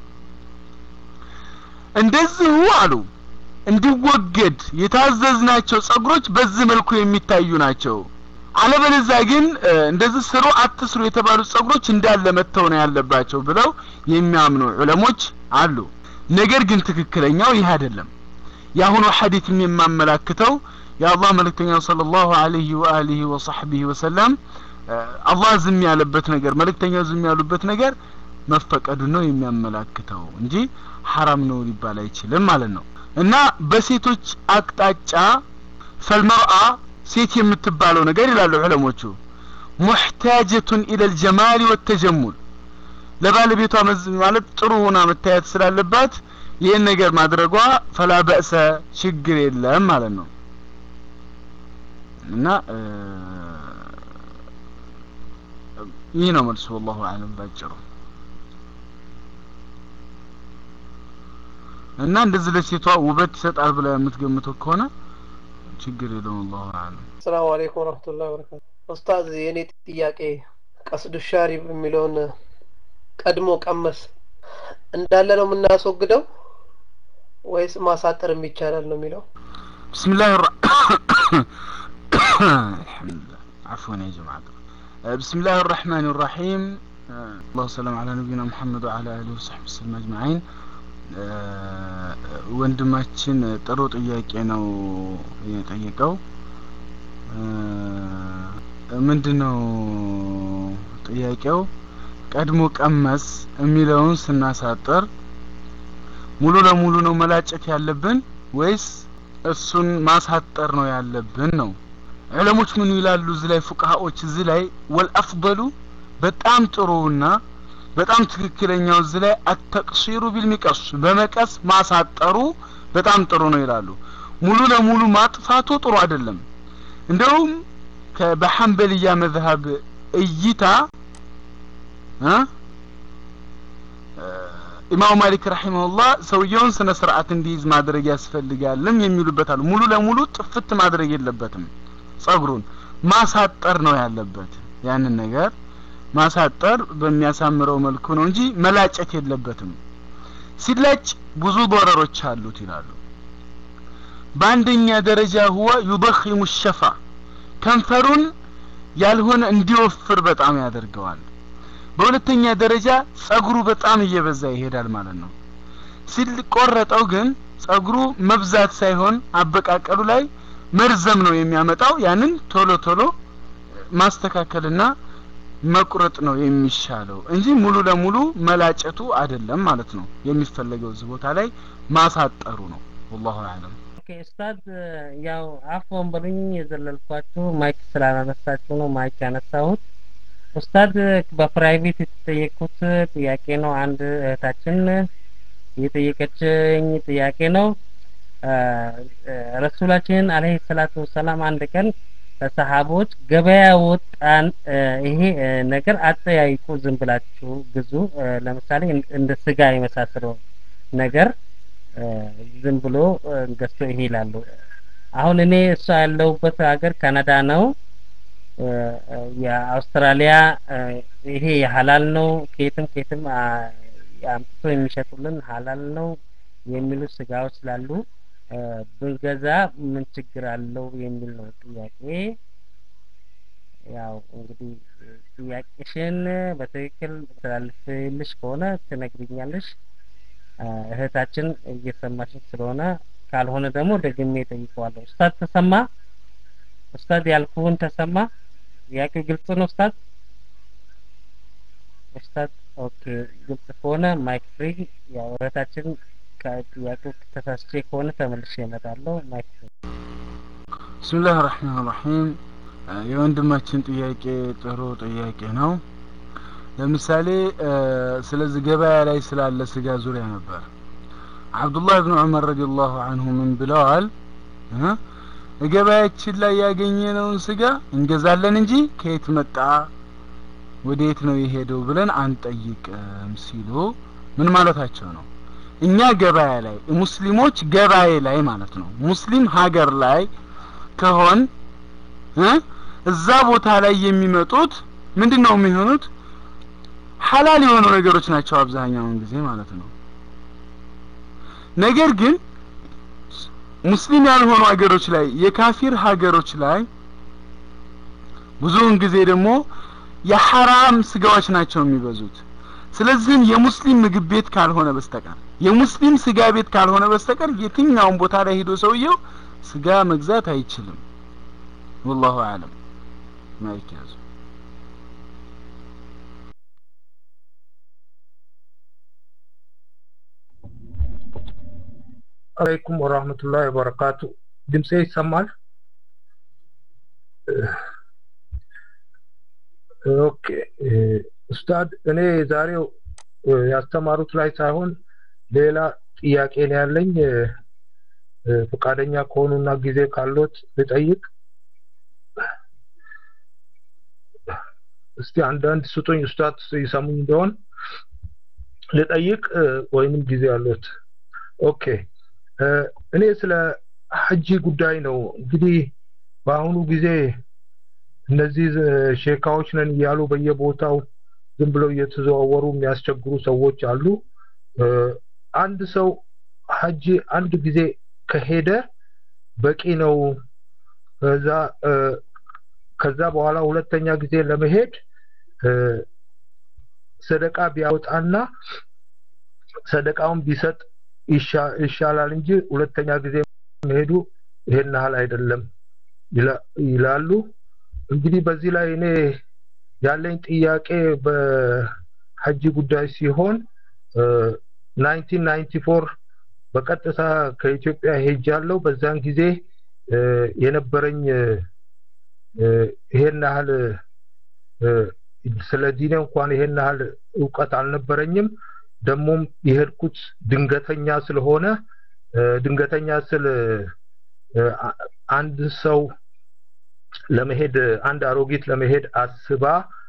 እንደዚሁ አሉ እንዲወገድ የታዘዝናቸው ጸጉሮች በዚህ መልኩ የሚታዩ ናቸው አለበለዚያ ግን እንደዚህ ስሩ አትስሩ የተባሉት ጸጉሮች እንዳለ መተው ነው ያለባቸው ብለው የሚያምኑ ዑለሞች አሉ ነገር ግን ትክክለኛው ይህ አይደለም የአሁኑ ሐዲት የማመላክተው የአላህ መልእክተኛ ሰለላሁ ዐለይሂ ወአሊሂ ወሰሕቢሂ ወሰለም አላህ ዝም ያለበት ነገር መልእክተኛው ዝም ያሉበት ነገር መፈቀዱ ነው የሚያመላክተው እንጂ ሐራም ነው ሊባል አይችልም ማለት ነው እና በሴቶች አቅጣጫ ፈልመርአ ሴት የምትባለው ነገር ይላሉ ዑለሞቹ ሙሕታጀቱን ኢለል ጀማል ወተጀሙል ለባለቤቷ ማለት ጥሩ ሆና መታየት ስላለባት ይህን ነገር ማድረጓ ፈላ በእሰ ችግር የለም ማለት ነው እና ይህ ነው መልሱ ወላሁ አለም ባጭሩ እና እንደዚህ ለሴቷ ውበት ይሰጣል ብላ የምትገምተው ከሆነ ችግር የለውም አላሁ አለም ሰላም አለይኩም ወረህመቱላሂ ወበረካቱ ኡስታዝ የኔ ጥያቄ ቀስዱ ሻሪብ የሚለውን ቀድሞ ቀመስ እንዳለ ነው የምናስወግደው ወይስ ማሳጠርም ይቻላል ነው የሚለው بسم الله الر... الحمد لله عفوا يا جماعة بسم الله الرحمن الرحيم الله وسلم على نبينا محمد وعلى آله وصحبه وسلم أجمعين ወንድማችን ጥሩ ጥያቄ ነው የጠየቀው ምንድነው ጥያቄው ቀድሞ ቀመስ የሚለውን ስናሳጠር ሙሉ ለሙሉ ነው መላጨት ያለብን ወይስ እሱን ማሳጠር ነው ያለብን ነው ዕለሞች ምን ይላሉ እዚህ ላይ ፉቃሃዎች እዚህ ላይ ወልአፍበሉ በጣም ጥሩና በጣም ትክክለኛው እዚህ ላይ አተቅሲሩ ቢልሚቀስ በመቀስ ማሳጠሩ በጣም ጥሩ ነው ይላሉ ሙሉ ለሙሉ ማጥፋቱ ጥሩ አይደለም እንደውም በሐንበልያ መዝሀብ እይታ ኢማሙ ማሊክ ረሂመሁላህ ሰውየውን ስነ ስርዓት እንዲይዝ ማድረግ ያስፈልጋልም የሚሉበታል ሙሉ ለሙሉ ጥፍት ማድረግ የለበትም ጸጉሩን ማሳጠር ነው ያለበት ያንን ነገር ማሳጠር በሚያሳምረው መልኩ ነው እንጂ መላጨት የለበትም ሲላጭ ብዙ ضرሮች አሉት ይላሉ በአንደኛ ደረጃ ሁወ ዩበኺሙ ሸፋ ከንፈሩን ያልሆነ እንዲወፍር በጣም ያደርገዋል። በሁለተኛ ደረጃ ጸጉሩ በጣም እየበዛ ይሄዳል ማለት ነው። ሲቆረጠው ግን ጸጉሩ መብዛት ሳይሆን አበቃቀሉ ላይ መርዘም ነው የሚያመጣው። ያንን ቶሎ ቶሎ ማስተካከልና መቁረጥ ነው የሚሻለው እንጂ ሙሉ ለሙሉ መላጨቱ አይደለም ማለት ነው። የሚፈለገው እዚህ ቦታ ላይ ማሳጠሩ ነው። ወላሁ አለም። ኦኬ ኡስታዝ ያው አፎን በሉኝ የዘለልኳችሁ ማይክ ስላላነሳችሁ ነው ማይክ ያነሳሁት። ኡስታዝ በፕራይቬት የተጠየቅኩት ጥያቄ ነው። አንድ እህታችን የጠየቀችኝ ጥያቄ ነው። ረሱላችን አለይሂ ሰላቱ ወሰላም አንድ ቀን ሰሃቦች ገበያ ወጣን፣ ይሄ ነገር አጠያይቁ፣ ዝም ብላችሁ ግዙ። ለምሳሌ እንደ ስጋ የመሳሰለው ነገር ዝም ብሎ ገዝቶ ይሄ ይላሉ። አሁን እኔ እሷ ያለሁበት ሀገር ካናዳ ነው። የአውስትራሊያ ይሄ የሀላል ነው፣ ከየትም ከየትም አምጥቶ የሚሸጡልን ሀላል ነው የሚሉ ስጋዎች ስላሉ ብንገዛ ምን ችግር አለው የሚል ነው ጥያቄ። ያው እንግዲህ ጥያቄሽን በትክክል ስላልፍልሽ ከሆነ ትነግሪኛለሽ። እህታችን እየሰማችን ስለሆነ ካልሆነ ደግሞ ደግሜ ጠይቀዋለሁ። ኡስታዝ ተሰማ፣ ኡስታዝ ያልኩህን ተሰማ። ጥያቄው ግልጽ ነው ኡስታዝ? ኡስታዝ ኦኬ፣ ግልጽ ከሆነ ማይክ ፍሪ። ያው እህታችን ከጥያቄው ተሳስቼ ከሆነ ተመልሼ እመጣለሁ። ማይክ ፍሪ። ብስሚላህ ራህማን ራሂም የወንድማችን ጥያቄ ጥሩ ጥያቄ ነው። ለምሳሌ ስለዚህ ገበያ ላይ ስላለ ስጋ ዙሪያ ነበር። አብዱላህ ብን ዑመር ረዲየላሁ አንሁ ምን ብለዋል? ገበያችን ላይ ያገኘነውን ስጋ እንገዛለን እንጂ ከየት መጣ ወዴት ነው የሄደው ብለን አንጠይቅም ሲሉ ምን ማለታቸው ነው? እኛ ገበያ ላይ ሙስሊሞች ገበያ ላይ ማለት ነው ሙስሊም ሀገር ላይ ከሆን እዛ ቦታ ላይ የሚመጡት ምንድን ነው የሚሆኑት? ሐላል የሆኑ ነገሮች ናቸው አብዛኛውን ጊዜ ማለት ነው። ነገር ግን ሙስሊም ያልሆኑ ሀገሮች ላይ የካፊር ሀገሮች ላይ ብዙውን ጊዜ ደግሞ የሐራም ስጋዎች ናቸው የሚበዙት። ስለዚህም የሙስሊም ምግብ ቤት ካልሆነ በስተቀር የሙስሊም ስጋ ቤት ካልሆነ በስተቀር የትኛውን ቦታ ላይ ሄዶ ሰውየው ስጋ መግዛት አይችልም። ወላሁ አለም ማይክ ያዙ። አለይኩም ወራህመቱላሂ ወበረካቱ። ድምጼ ይሰማል? ኦኬ ኡስታድ፣ እኔ ዛሬው ያስተማሩት ላይ ሳይሆን ሌላ ጥያቄ ነው ያለኝ። ፈቃደኛ ከሆኑና ጊዜ ካሎት ልጠይቅ። እስቲ አንዳንድ ስጡኝ ኡስታድ፣ ይሰሙኝ እንደሆን ልጠይቅ ወይንም ጊዜ አሎት? ኦኬ እኔ ስለ ሐጂ ጉዳይ ነው እንግዲህ በአሁኑ ጊዜ እነዚህ ሼካዎች ነን እያሉ በየቦታው ዝም ብለው እየተዘዋወሩ የሚያስቸግሩ ሰዎች አሉ። አንድ ሰው ሐጂ አንድ ጊዜ ከሄደ በቂ ነው። ከዛ ከዛ በኋላ ሁለተኛ ጊዜ ለመሄድ ሰደቃ ቢያወጣና ሰደቃውን ቢሰጥ ይሻላል እንጂ ሁለተኛ ጊዜ መሄዱ ይሄን ያህል አይደለም ይላሉ። እንግዲህ በዚህ ላይ እኔ ያለኝ ጥያቄ በሐጂ ጉዳይ ሲሆን 1994 በቀጥታ ከኢትዮጵያ ሄጃለሁ። በዛን ጊዜ የነበረኝ ይሄን ያህል ስለ ዲኔ እንኳን ይሄን ያህል እውቀት አልነበረኝም። ደግሞም የሄድኩት ድንገተኛ ስለሆነ ድንገተኛ ስል አንድ ሰው ለመሄድ አንድ አሮጊት ለመሄድ አስባ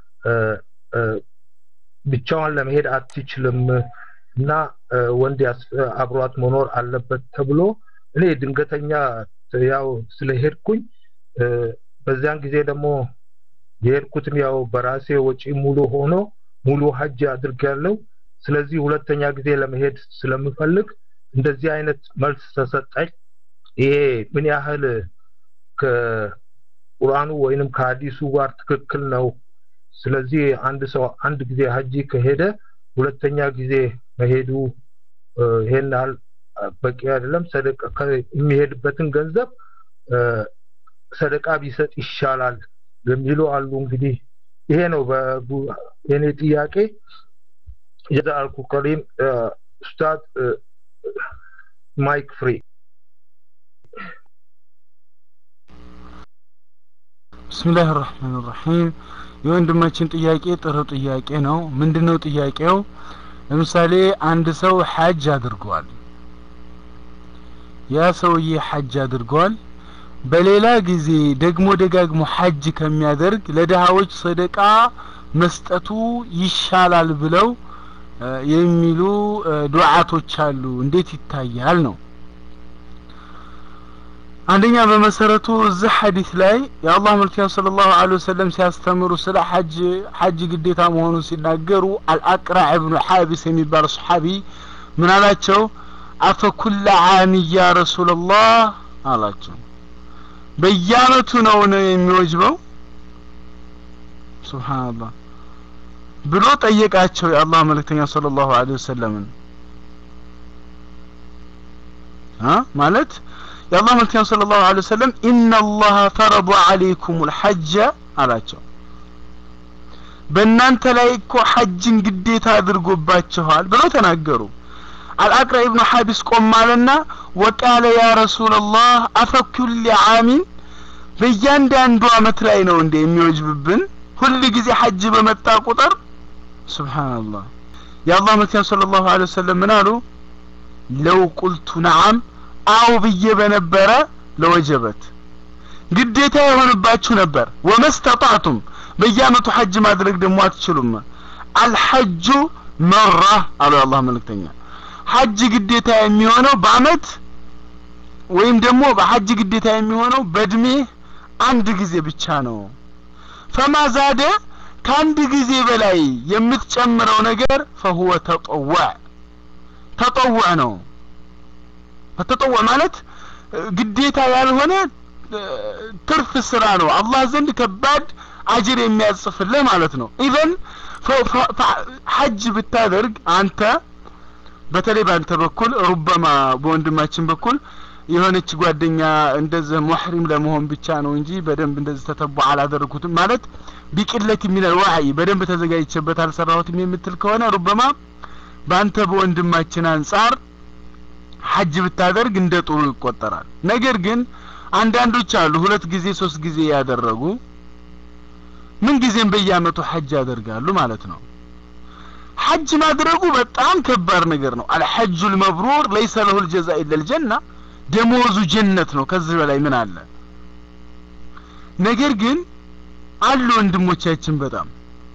ብቻዋን ለመሄድ አትችልም እና ወንድ አብሯት መኖር አለበት ተብሎ እኔ ድንገተኛ ያው ስለሄድኩኝ በዚያን ጊዜ ደግሞ የሄድኩትም ያው በራሴ ወጪ ሙሉ ሆኖ ሙሉ ሀጅ አድርጌያለሁ። ስለዚህ ሁለተኛ ጊዜ ለመሄድ ስለምፈልግ እንደዚህ አይነት መልስ ተሰጠኝ። ይሄ ምን ያህል ከቁርአኑ ወይንም ከሀዲሱ ጋር ትክክል ነው። ስለዚህ አንድ ሰው አንድ ጊዜ ሀጂ ከሄደ ሁለተኛ ጊዜ መሄዱ ይሄን ያህል በቂ አይደለም። ሰደቃ የሚሄድበትን ገንዘብ ሰደቃ ቢሰጥ ይሻላል የሚሉ አሉ። እንግዲህ ይሄ ነው የኔ ጥያቄ። ጀዛአልኩ ከሪም ኡስታዝ ማይክ ፍሪ ብስሚላህ ራህማን ራሂም የወንድማችን ጥያቄ ጥሩ ጥያቄ ነው ምንድነው ጥያቄው ለምሳሌ አንድ ሰው ሐጅ አድርጓል ያ ሰውዬ ሐጅ አድርጓል በሌላ ጊዜ ደግሞ ደጋግሞ ሐጅ ከሚያደርግ ለድሃዎች ሰደቃ መስጠቱ ይሻላል ብለው የሚሉ ዱዓቶች አሉ እንዴት ይታያል ነው አንደኛ በመሰረቱ እዚህ ሐዲስ ላይ የአላህ መልክተኛ ሰለላሁ ዐለይሂ ወሰለም ሲያስተምሩ ስለ ሐጅ ሐጅ ግዴታ መሆኑን ሲናገሩ አልአቅራዕ ብኑ ሐቢስ የሚባል ሰሓቢ ምን አላቸው አፈኩለ ዓም ያ ረሱላላህ አላቸው በየአመቱ ነው ነው የሚወጅበው ሱብሃንአላህ ብሎ ጠየቃቸው የአላህ መልእክተኛ ሰለላሁ ዐለይሂ ወሰለምን አ ማለት የአላህ መልእክተኛ ሰለላሁ ዐለይሂ ወሰለም ኢነላህ ፈረض ዐለይኩም الحج አላቸው በእናንተ ላይ እኮ ሐጅን ግዴታ አድርጎባችኋል ብለው ተናገሩ አልአቅራ ኢብኑ ሐቢስ ቆም አለና ወቃለ ያ ረሱላላህ አፈኩል ዓሚን በእያንዳንዱ አመት ላይ ነው እንደ የሚወጅብብን ሁል ጊዜ ሐጅ በመጣ ቁጥር ሱብሃንአላህ የአላህ መልክተኛ ሰለላሁ ዐለይሂ ወሰለም ምን አሉ ለው ቁልቱ ነዓም አው ብዬ በነበረ ለወጀበት ግዴታ የሆንባችሁ ነበር ወመስተጣዕቱም በየአመቱ ሐጅ ማድረግ ደግሞ አትችሉም አልሐጁ መራ አሉ የአላህ መልእክተኛ ሐጅ ግዴታ የሚሆነው በአመት ወይም ደግሞ በሐጅ ግዴታ የሚሆነው በእድሜ አንድ ጊዜ ብቻ ነው ፈማ ዛደ ከአንድ ጊዜ በላይ የምትጨምረው ነገር ፈሁወ ተጠወዕ ተጠወዕ ነው ተጠወዕ ማለት ግዴታ ያልሆነ ትርፍ ስራ ነው አላህ ዘንድ ከባድ አጅር የሚያጽፍልህ ማለት ነው ኢዘን ሐጅ ብታደርግ አንተ በተለይ በአንተ በኩል ሩበማ በወንድማችን በኩል የሆነች ጓደኛ እንደዚህ ሙሕሪም ለመሆን ብቻ ነው እንጂ በደንብ እንደዚህ ተተቦ አላደረኩትም ማለት ቢቅለት የሚለው ዋዕይ በደንብ ተዘጋጅቼበት አልሰራሁትም የምትል ከሆነ ሩበማ በአንተ በወንድማችን አንጻር ሐጅ ብታደርግ እንደ ጥሩ ይቆጠራል ነገር ግን አንዳንዶች አሉ ሁለት ጊዜ ሶስት ጊዜ ያደረጉ ምን ጊዜም በየአመቱ ሐጅ ያደርጋሉ ማለት ነው ሐጅ ማድረጉ በጣም ከባድ ነገር ነው አልሐጁ ልመብሩር ለይሰ ለሁ ልጀዛ ኢለ ልጀና ደሞዙ ጀነት ነው ከዚህ በላይ ምን አለ ነገር ግን አሉ ወንድሞቻችን በጣም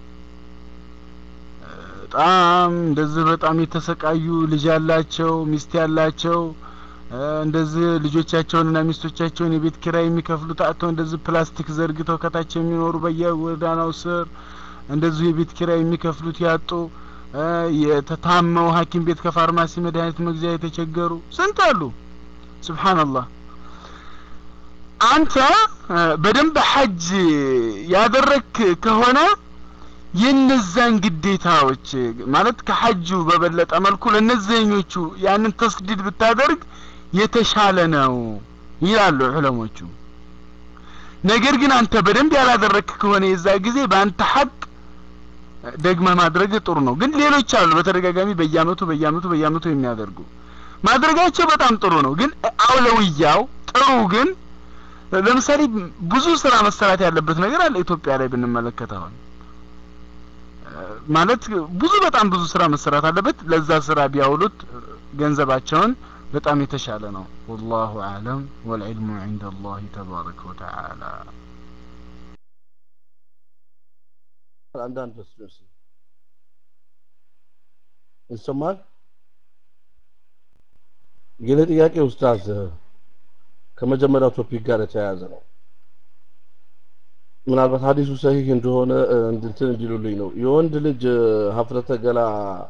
በጣም እንደዚህ በጣም የተሰቃዩ ልጅ ያላቸው ሚስት ያላቸው እንደዚህ ልጆቻቸውንና ሚስቶቻቸውን የቤት ኪራይ የሚከፍሉት አጥተው እንደዚህ ፕላስቲክ ዘርግተው ከታች የሚኖሩ በየጎዳናው ስር እንደዚሁ የቤት ኪራይ የሚከፍሉት ያጡ የተታመው ሐኪም ቤት ከፋርማሲ መድኃኒት መግዣ የተቸገሩ ስንት አሉ ስብሓንላህ አንተ በደንብ ሐጅ ያደረክ ከሆነ የነዛን ግዴታዎች ማለት ከሐጁ በበለጠ መልኩ ለነዚህኞቹ ያንን ተስዲድ ብታደርግ የተሻለ ነው ይላሉ ዑለሞቹ ነገር ግን አንተ በደንብ ያላደረክ ከሆነ የዛ ጊዜ በአንተ ሐቅ ደግመህ ማድረግ ጥሩ ነው ግን ሌሎች አሉ በተደጋጋሚ በየአመቱ በየአመቱ በየአመቱ የሚያደርጉ ማድረጋቸው በጣም ጥሩ ነው ግን አውለውያው ጥሩ ግን ለምሳሌ ብዙ ስራ መሰራት ያለበት ነገር አለ ኢትዮጵያ ላይ ብንመለከት አሁን ማለት ብዙ በጣም ብዙ ስራ መሰራት አለበት ለዛ ስራ ቢያውሉት ገንዘባቸውን በጣም የተሻለ ነው والله اعلم والعلم عند الله تبارك وتعالى አንዳንድ መስሎስ ይሰማል የኔ ጥያቄ ኡስታዝ ከመጀመሪያው ቶፒክ ጋር የተያያዘ ነው ምናልባት ሀዲሱ ሰሂህ እንደሆነ እንትን እንዲሉልኝ ነው የወንድ ልጅ ሀፍረተ ገላ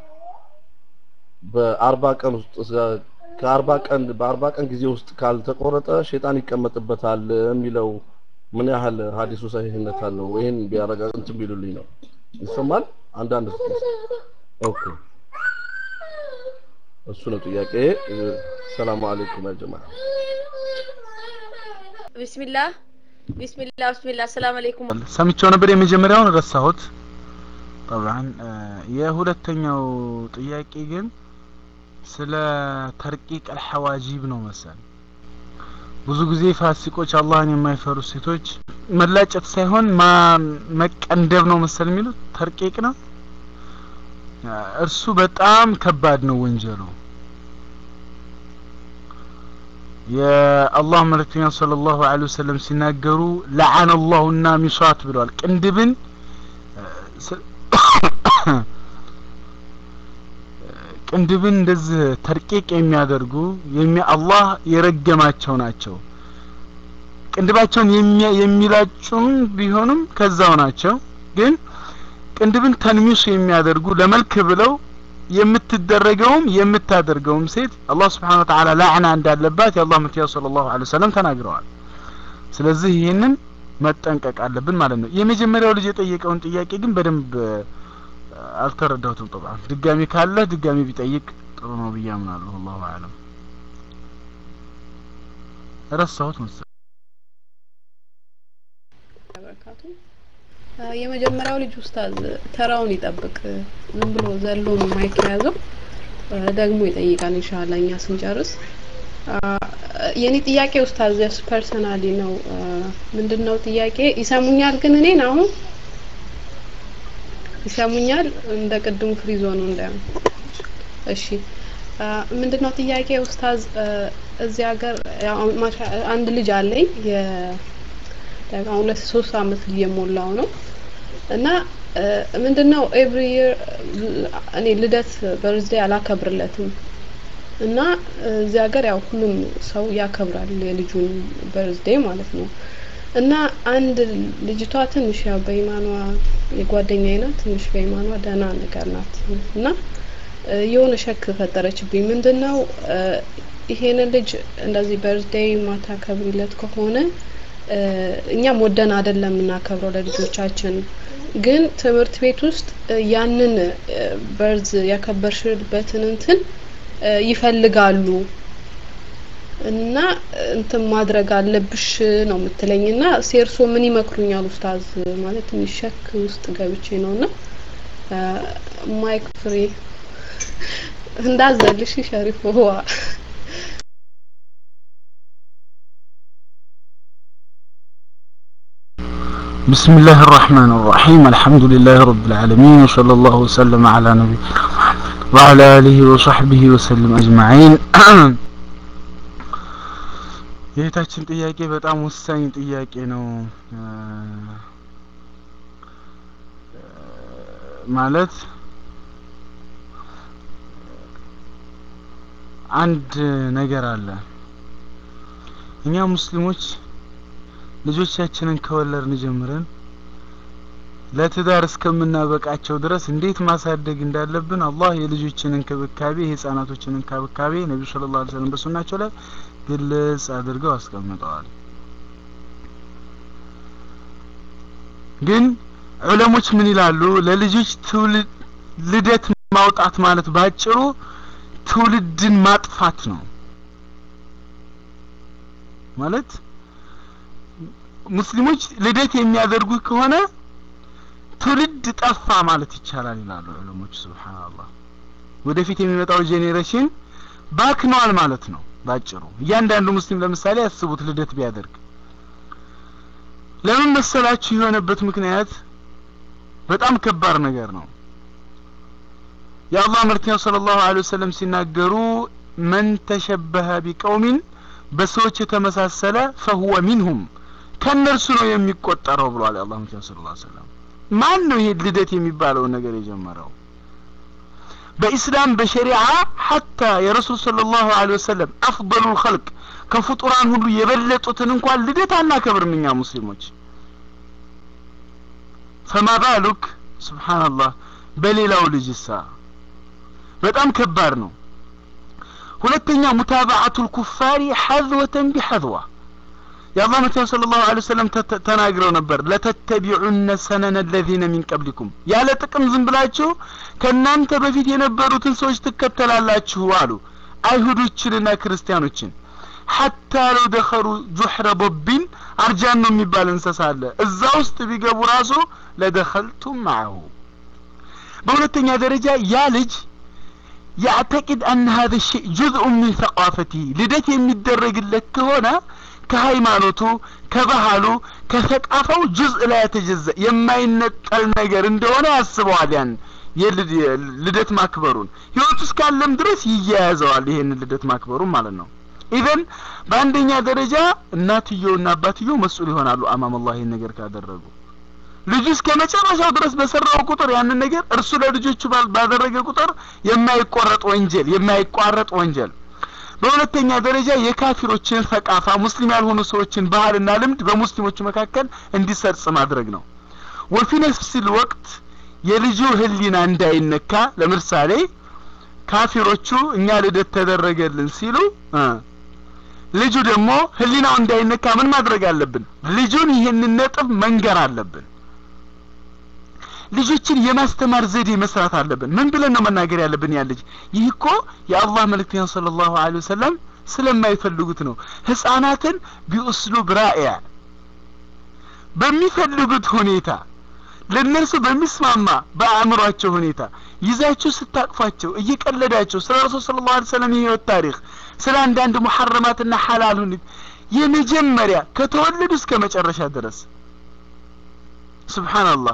በአርባ ቀን ውስጥ ከአርባ ቀን በአርባ ቀን ጊዜ ውስጥ ካልተቆረጠ ሸይጣን ይቀመጥበታል የሚለው ምን ያህል ሀዲሱ ሰሂህነት አለው? ይሄን ቢያረጋግጥ እንትን ቢሉልኝ ነው። ይሰማል? አንዳንድ ኦኬ፣ እሱ ነው ጥያቄ። ሰላም አለይኩም ያ ጀማዓ። ቢስሚላህ ቢስሚላህ ቢስሚላህ ሰላም አለይኩም ሰምቼው ነበር። የመጀመሪያውን ረሳሁት። ጠብዓን የሁለተኛው ጥያቄ ግን ስለ ተርቂቅ አልሐዋጂብ ነው መሰል። ብዙ ጊዜ ፋሲቆች አላህን የማይፈሩ ሴቶች መላጨት ሳይሆን መቀንደብ ነው መሰል የሚሉት ተርቂቅ ነው። እርሱ በጣም ከባድ ነው ወንጀሉ። የአላህ መልእክተኛ ሰለላሁ ዐለይሂ ወሰለም ሲናገሩ ለዓነ አላሁ ናሚሷት ብለዋል። ቅንድብን ቅንድብን እንደዚህ ተርቂቅ የሚያደርጉ አላህ የረገማቸው ናቸው። ቅንድባቸውን የሚላጩም ቢሆንም ከዛው ናቸው። ግን ቅንድብን ተንሚሱ የሚያደርጉ ለመልክ ብለው የምትደረገውም የምታደርገውም ሴት አላህ ስብሓን ወተዓላ ላዕና እንዳለባት የአላህ መልእክተኛ ሰለላሁ ዐለይሂ ወሰለም ተናግረዋል። ስለዚህ ይህንን መጠንቀቅ አለብን ማለት ነው። የመጀመሪያው ልጅ የጠየቀውን ጥያቄ ግን በደንብ አልተረዳሁትም። ጠብዓ ድጋሚ ካለ ድጋሚ ቢጠይቅ ጥሩ ነው ብዬ አምናለሁ። አላሁ አዕለም። ረሳሁት መሰለኝ። የመጀመሪያው ልጅ ኡስታዝ ተራውን ይጠብቅ። ዝም ብሎ ዘሎ ማይክ የያዘው ደግሞ ይጠይቃል ኢንሻአላህ እኛ ስንጨርስ። የኔ ጥያቄ ኡስታዝ ጀስ ፐርሰናሊ ነው። ምንድነው ጥያቄ? ይሰሙኛል ግን እኔን አሁን ይሰሙኛል? እንደ ቅድሙ ፍሪ ዞኑ እንዳይሆን። እሺ ምንድነው ጥያቄ ኡስታዝ? እዚህ ሀገር አንድ ልጅ አለኝ የ አሁን ሁለት ሶስት አመት እየሞላው ነው እና ምንድነው ኤቭሪ ይር እኔ ልደት በርዝዴ አላከብርለትም እና እዚህ ሀገር ያው ሁሉም ሰው ያከብራል የልጁን በርዝዴ ማለት ነው እና አንድ ልጅቷ ትንሽ ያው በኢማኗ የጓደኛዬ ናት ትንሽ በኢማኗ ደህና ነገር ናት እና የሆነ ሸክ ፈጠረችብኝ ምንድነው ይሄንን ልጅ እንደዚህ በርዝዴይ ማታከብሪለት ከሆነ እኛም ወደን አይደለም የምናከብረው ለልጆቻችን ግን ትምህርት ቤት ውስጥ ያንን በርዝ ያከበርሽበትን እንትን ይፈልጋሉ እና እንትን ማድረግ አለብሽ ነው የምትለኝ እና ሴርሶ ምን ይመክሩኛል ኡስታዝ ማለት ትንሽ ሸክ ውስጥ ገብቼ ነው እና ማይክ ፍሪ እንዳዘልሽ ሸሪፍ ዋ بسم الله الرحمن الرحيم الحمد لله رب العالمين وصلى الله وسلم على نبينا محمد وعلى آله وصحبه وسلم أجمعين የቤታችን ጥያቄ በጣም ወሳኝ ጥያቄ ነው ማለት አንድ ነገር አለ እኛ ሙስሊሞች ልጆቻችንን ከወለድን ጀምረን ለትዳር እስከምናበቃቸው ድረስ እንዴት ማሳደግ እንዳለብን አላህ የልጆችን እንክብካቤ የህፃናቶችን እንክብካቤ ነብዩ ሰለላሁ ዐለይሂ ወሰለም በሱናቸው ላይ ግልጽ አድርገው አስቀምጠዋል። ግን ዑለሞች ምን ይላሉ? ለልጆች ትውልድ ልደት ማውጣት ማለት ባጭሩ ትውልድን ማጥፋት ነው ማለት ሙስሊሞች ልደት የሚያደርጉ ከሆነ ትውልድ ጠፋ ማለት ይቻላል ይላሉ ዑለሞች። ሱብሃንአላህ ወደፊት የሚመጣው ጄኔሬሽን ባክነዋል ማለት ነው ባጭሩ። እያንዳንዱ ሙስሊም ለምሳሌ ያስቡት ልደት ቢያደርግ ለምን መሰላችሁ? የሆነበት ምክንያት በጣም ከባድ ነገር ነው። የአላህ መልእክተኛ ሰለላሁ ዐለይሂ ወሰለም ሲናገሩ መን ተሸበሀ ቢቀውሚን በሰዎች የተመሳሰለ ፈሁወ ሚንሁም ከነርሱ ነው የሚቆጠረው ብሏል የአላህ መልእክተኛ ሰለላሁ ዐለይሂ ወሰለም። ማን ነው ይሄ ልደት የሚባለውን ነገር የጀመረው? በኢስላም በሸሪዓ ሐታ የረሱል ሰለላሁ ዐለይሂ ወሰለም አፍደሉል ኸልቅ ከፍጡራን ሁሉ የበለጡትን እንኳን ልደት አናከብርም እኛ ሙስሊሞች። ፈማ ባሉክ ሱብሃንአላህ በሌላው ልጅሳ በጣም ከባድ ነው። ሁለተኛ ሙታባዓቱል ኩፋሪ ሐዝወተን ቢሐዝዋ የአላህ መልእክተኛ ሰለላሁ ዐለይሂ ወሰለም ተ- ተናግረው ነበር ለተተቢዑነ ሰነነ الذين من قبلكم ያለ ጥቅም ዝም ብላችሁ ከእናንተ በፊት የነበሩትን ሰዎች ትከተላላችሁ አሉ አይሁዶችንና ክርስቲያኖችን ሐታ ለው ደኸሉ ጁሕረ ቦቢን አርጃን ነው የሚባል እንስሳ አለ እዛ ውስጥ ቢገቡ ራሱ ለደኸልቱም ማዐሁ በሁለተኛ ደረጃ ያ ልጅ ያዕተቂድ አን ሀذا الشيء جزء من ثقافته ልደት የሚደረግለት ከሆነ ከሃይማኖቱ ከባህሉ ከሰቃፈው ጁዝእ ላይ የተጀዘ የማይነጠል ነገር እንደሆነ ያስበዋል ያን የልድ- ልደት ማክበሩን ህይወቱ እስካለም ድረስ ይያያዘዋል ይሄን ልደት ማክበሩን ማለት ነው ኢቨን በአንደኛ ደረጃ እናትየውና አባትየው መስኡል ይሆናሉ አማም አላህ ይህን ነገር ካደረጉ ልጁ እስከ መጨረሻው ድረስ በሰራው ቁጥር ያንን ነገር እርሱ ለልጆቹ ባል- ባደረገ ቁጥር የማይቆረጥ ወንጀል የማይቋረጥ ወንጀል በሁለተኛ ደረጃ የካፊሮችን ፈቃፋ ሙስሊም ያልሆኑ ሰዎችን ባህልና ልምድ በሙስሊሞቹ መካከል እንዲሰርጽ ማድረግ ነው ወፊ ነፍሲል ወቅት የልጁ ህሊና እንዳይነካ ለምሳሌ ካፊሮቹ እኛ ልደት ተደረገልን ሲሉ እ ልጁ ደግሞ ህሊናው እንዳይነካ ምን ማድረግ አለብን ልጁን ይህንን ነጥብ መንገር አለብን ልጆችን የማስተማር ዘዴ መስራት አለብን ምን ብለን ነው መናገር ያለብን ያ ልጅ ይህ እኮ የአላህ መልእክተኛ ሰለላሁ ዐለይሂ ወሰለም ስለማይፈልጉት ነው ህፃናትን ቢኡስሉብ ራኢያ በሚፈልጉት ሁኔታ ለእነርሱ በሚስማማ በአእምሯቸው ሁኔታ ይዛችሁ ስታቅፏቸው እየቀለዳቸው ስለ ረሱል ስለ ላሁ ሰለም የህይወት ታሪክ ስለ አንዳንድ ሙሐረማትና ሐላል ሁኔታ የመጀመሪያ ከተወለዱ እስከ መጨረሻ ድረስ ስብሓንላህ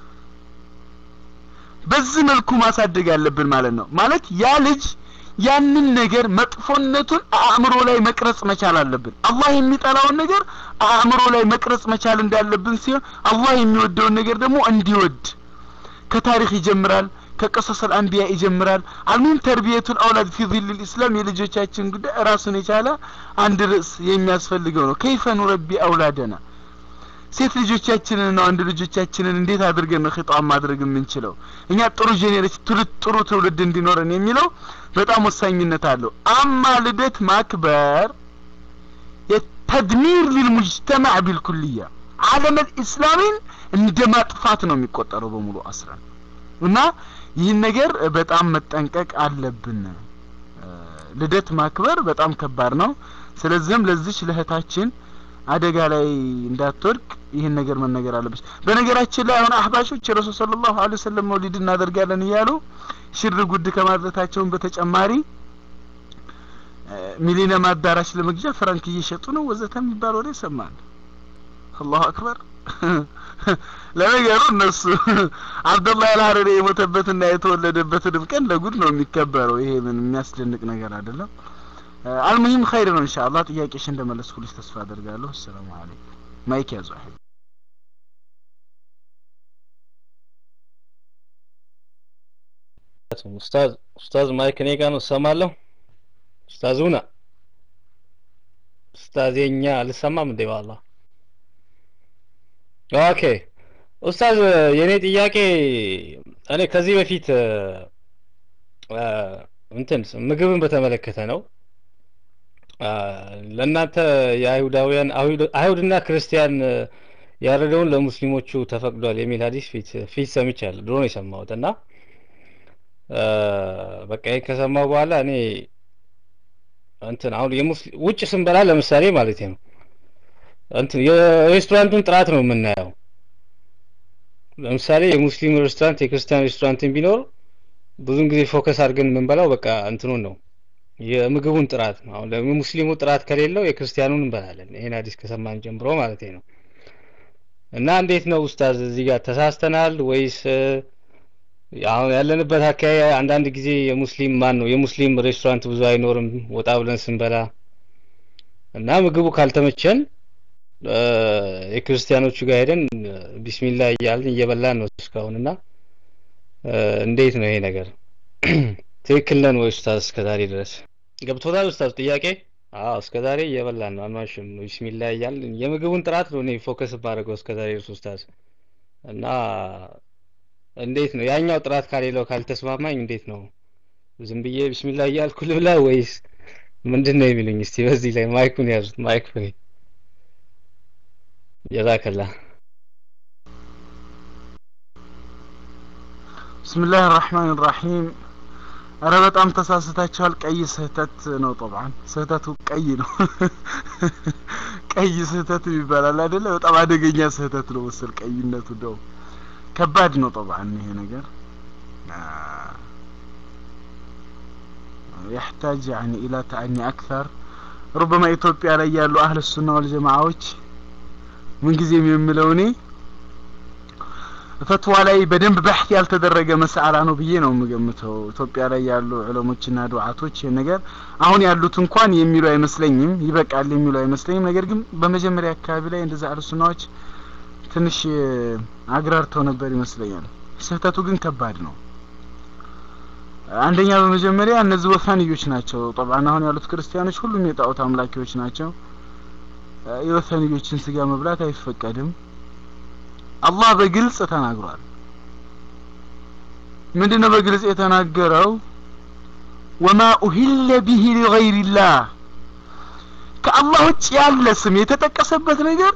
በዚህ መልኩ ማሳደግ አለብን ማለት ነው ማለት ያ ልጅ ያንን ነገር መጥፎነቱን አእምሮ ላይ መቅረጽ መቻል አለብን አላህ የሚጠላውን ነገር አእምሮ ላይ መቅረጽ መቻል እንዳለብን ሲሆን አላህ የሚወደውን ነገር ደግሞ እንዲወድ ከታሪክ ይጀምራል ከቀሰስ አንቢያ ይጀምራል አልሙም ተርቢየቱል አውላድ ፊ ዚል ልእስላም የልጆቻችን ጉዳይ ራሱን የቻለ አንድ ርዕስ የሚያስፈልገው ነው ከይፈ ኑረቢ አውላደና ሴት ልጆቻችንን ነው አንድ ልጆቻችንን እንዴት አድርገን ነው ኺጣብ ማድረግ የምንችለው እኛ ጥሩ ጄኔሬሽን ትውልድ ጥሩ ትውልድ እንዲኖረን የሚለው በጣም ወሳኝነት አለው አማ ልደት ማክበር የተድሚር ሊልሙጅተማዕ ቢልኩልያ ዓለም ኢስላሚን እንደ ማጥፋት ነው የሚቆጠረው በሙሉ አስረን እና ይህን ነገር በጣም መጠንቀቅ አለብን ልደት ማክበር በጣም ከባድ ነው ስለዚህም ለዚች ለእህታችን አደጋ ላይ እንዳትወድቅ ይህን ነገር መነገር አለበች በነገራችን ላይ አሁን አህባሾች የረሱል ሰለላሁ ዐለይሂ ወሰለም መውሊድ እናደርጋለን እያሉ ሽር ጉድ ከማድረታቸውን በተጨማሪ ሚሊኒየም አዳራሽ ለመግዣ ፍራንክ እየሸጡ ነው ወዘተ የሚባል ወሬ ይሰማል አላሁ አክበር ለነገሩ እነሱ አብደላህ አልሀረሪ የሞተበትና የተወለደበትንም ቀን ለጉድ ነው የሚከበረው ይሄ ምን የሚያስደንቅ ነገር አይደለም አልሙሂም ኸይር ነው ኢንሻአላህ ጥያቄሽ እንደመለስኩልሽ ተስፋ አደርጋለሁ ሰላም አለይኩም ማይክ ያዙ አህል ኡስታዝ ኡስታዝ ማይክ እኔ ጋር ነው እሰማለሁ ኡስታዝ ሁና ኡስታዝ የኛ አልሰማም እንዴ ዋላ ኦኬ ኡስታዝ የኔ ጥያቄ እኔ ከዚህ በፊት እንትን ምግብን በተመለከተ ነው ለእናንተ የአይሁዳውያን አይሁድና ክርስቲያን ያረደውን ለሙስሊሞቹ ተፈቅዷል የሚል ሀዲስ ፊት ፊት ሰምቻለሁ ድሮ ነው የሰማሁት እና በቃ ይሄን ከሰማሁ በኋላ እኔ እንትን አሁን የሙስሊም ውጭ ስንበላ ለምሳሌ ማለት ነው እንትን የሬስቶራንቱን ጥራት ነው የምናየው ለምሳሌ የሙስሊም ሬስቶራንት የክርስቲያን ሬስቶራንትን ቢኖር ብዙን ጊዜ ፎከስ አድርገን የምንበላው በቃ እንትኑን ነው የምግቡን ጥራት ነው አሁን የሙስሊሙ ጥራት ከሌለው የክርስቲያኑን እንበላለን ይሄን አዲስ ከሰማን ጀምሮ ማለት ነው እና እንዴት ነው ኡስታዝ እዚህ ጋር ተሳስተናል ወይስ አሁን ያለንበት አካባቢ አንዳንድ ጊዜ የሙስሊም ማን ነው የሙስሊም ሬስቶራንት ብዙ አይኖርም ወጣ ብለን ስንበላ እና ምግቡ ካልተመቸን የክርስቲያኖቹ ጋር ሄደን ቢስሚላ እያልን እየበላን ነው እስካሁን እና እንዴት ነው ይሄ ነገር ትክክል ነን ወይ ኡስታዝ እስከዛሬ ድረስ ገብቶታል ኡስታዝ ጥያቄ አዎ እስከዛሬ እየበላን ነው አንዋሽም ቢስሚላ እያልን የምግቡን ጥራት ነው እኔ ፎከስ ባደረገው እስከዛሬ ድረስ ኡስታዝ እና እንዴት ነው ያኛው ጥራት ካሌለው ካልተስማማኝ እንዴት ነው ዝም ብዬ ቢስሚላ እያልኩ ልብላ ወይስ ምንድን ነው የሚሉኝ እስቲ በዚህ ላይ ማይኩን ያዙት ማይክ ፍሪ ጀዛከላ ብስምላህ ራህማን ራሂም አረ በጣም ተሳስታችኋል ቀይ ስህተት ነው ጠብዓን ስህተቱ ቀይ ነው ቀይ ስህተት ይባላል አይደለ በጣም አደገኛ ስህተት ነው መሰል ቀይነቱ ደው ከባድ ነው ጠብዓን ይሄ ነገር يحتاج يعني إلى تعني أكثر ربما ኢትዮጵያ ላይ ያሉ አህለ ሱና ወልጀማዓዎች ምንጊዜም የምለው እኔ ፈትዋ ላይ በደንብ በሕት ያልተደረገ መስአላ ነው ብዬ ነው የምገምተው ኢትዮጵያ ላይ ያሉ ዑለሞችና ዱዓቶች ይህን ነገር አሁን ያሉት እንኳን የሚሉ አይመስለኝም ይበቃል የሚሉ አይመስለኝም ነገር ግን በመጀመሪያ አካባቢ ላይ እንደዛ አህለ ሱናዎች ትንሽ አግራርተው ነበር ይመስለኛል ስህተቱ ግን ከባድ ነው አንደኛ በመጀመሪያ እነዚህ ወሳንዮች ናቸው ጠብዓን አሁን ያሉት ክርስቲያኖች ሁሉም የጣዖት አምላኪዎች ናቸው የወሳንዮችን ስጋ መብላት አይፈቀድም አላህ በግልጽ ተናግሯል ምንድነው በግልጽ የተናገረው ወማ ኡሂለ ቢሂ ሊገይሪላህ ከአላህ ውጭ ያለ ስም የተጠቀሰበት ነገር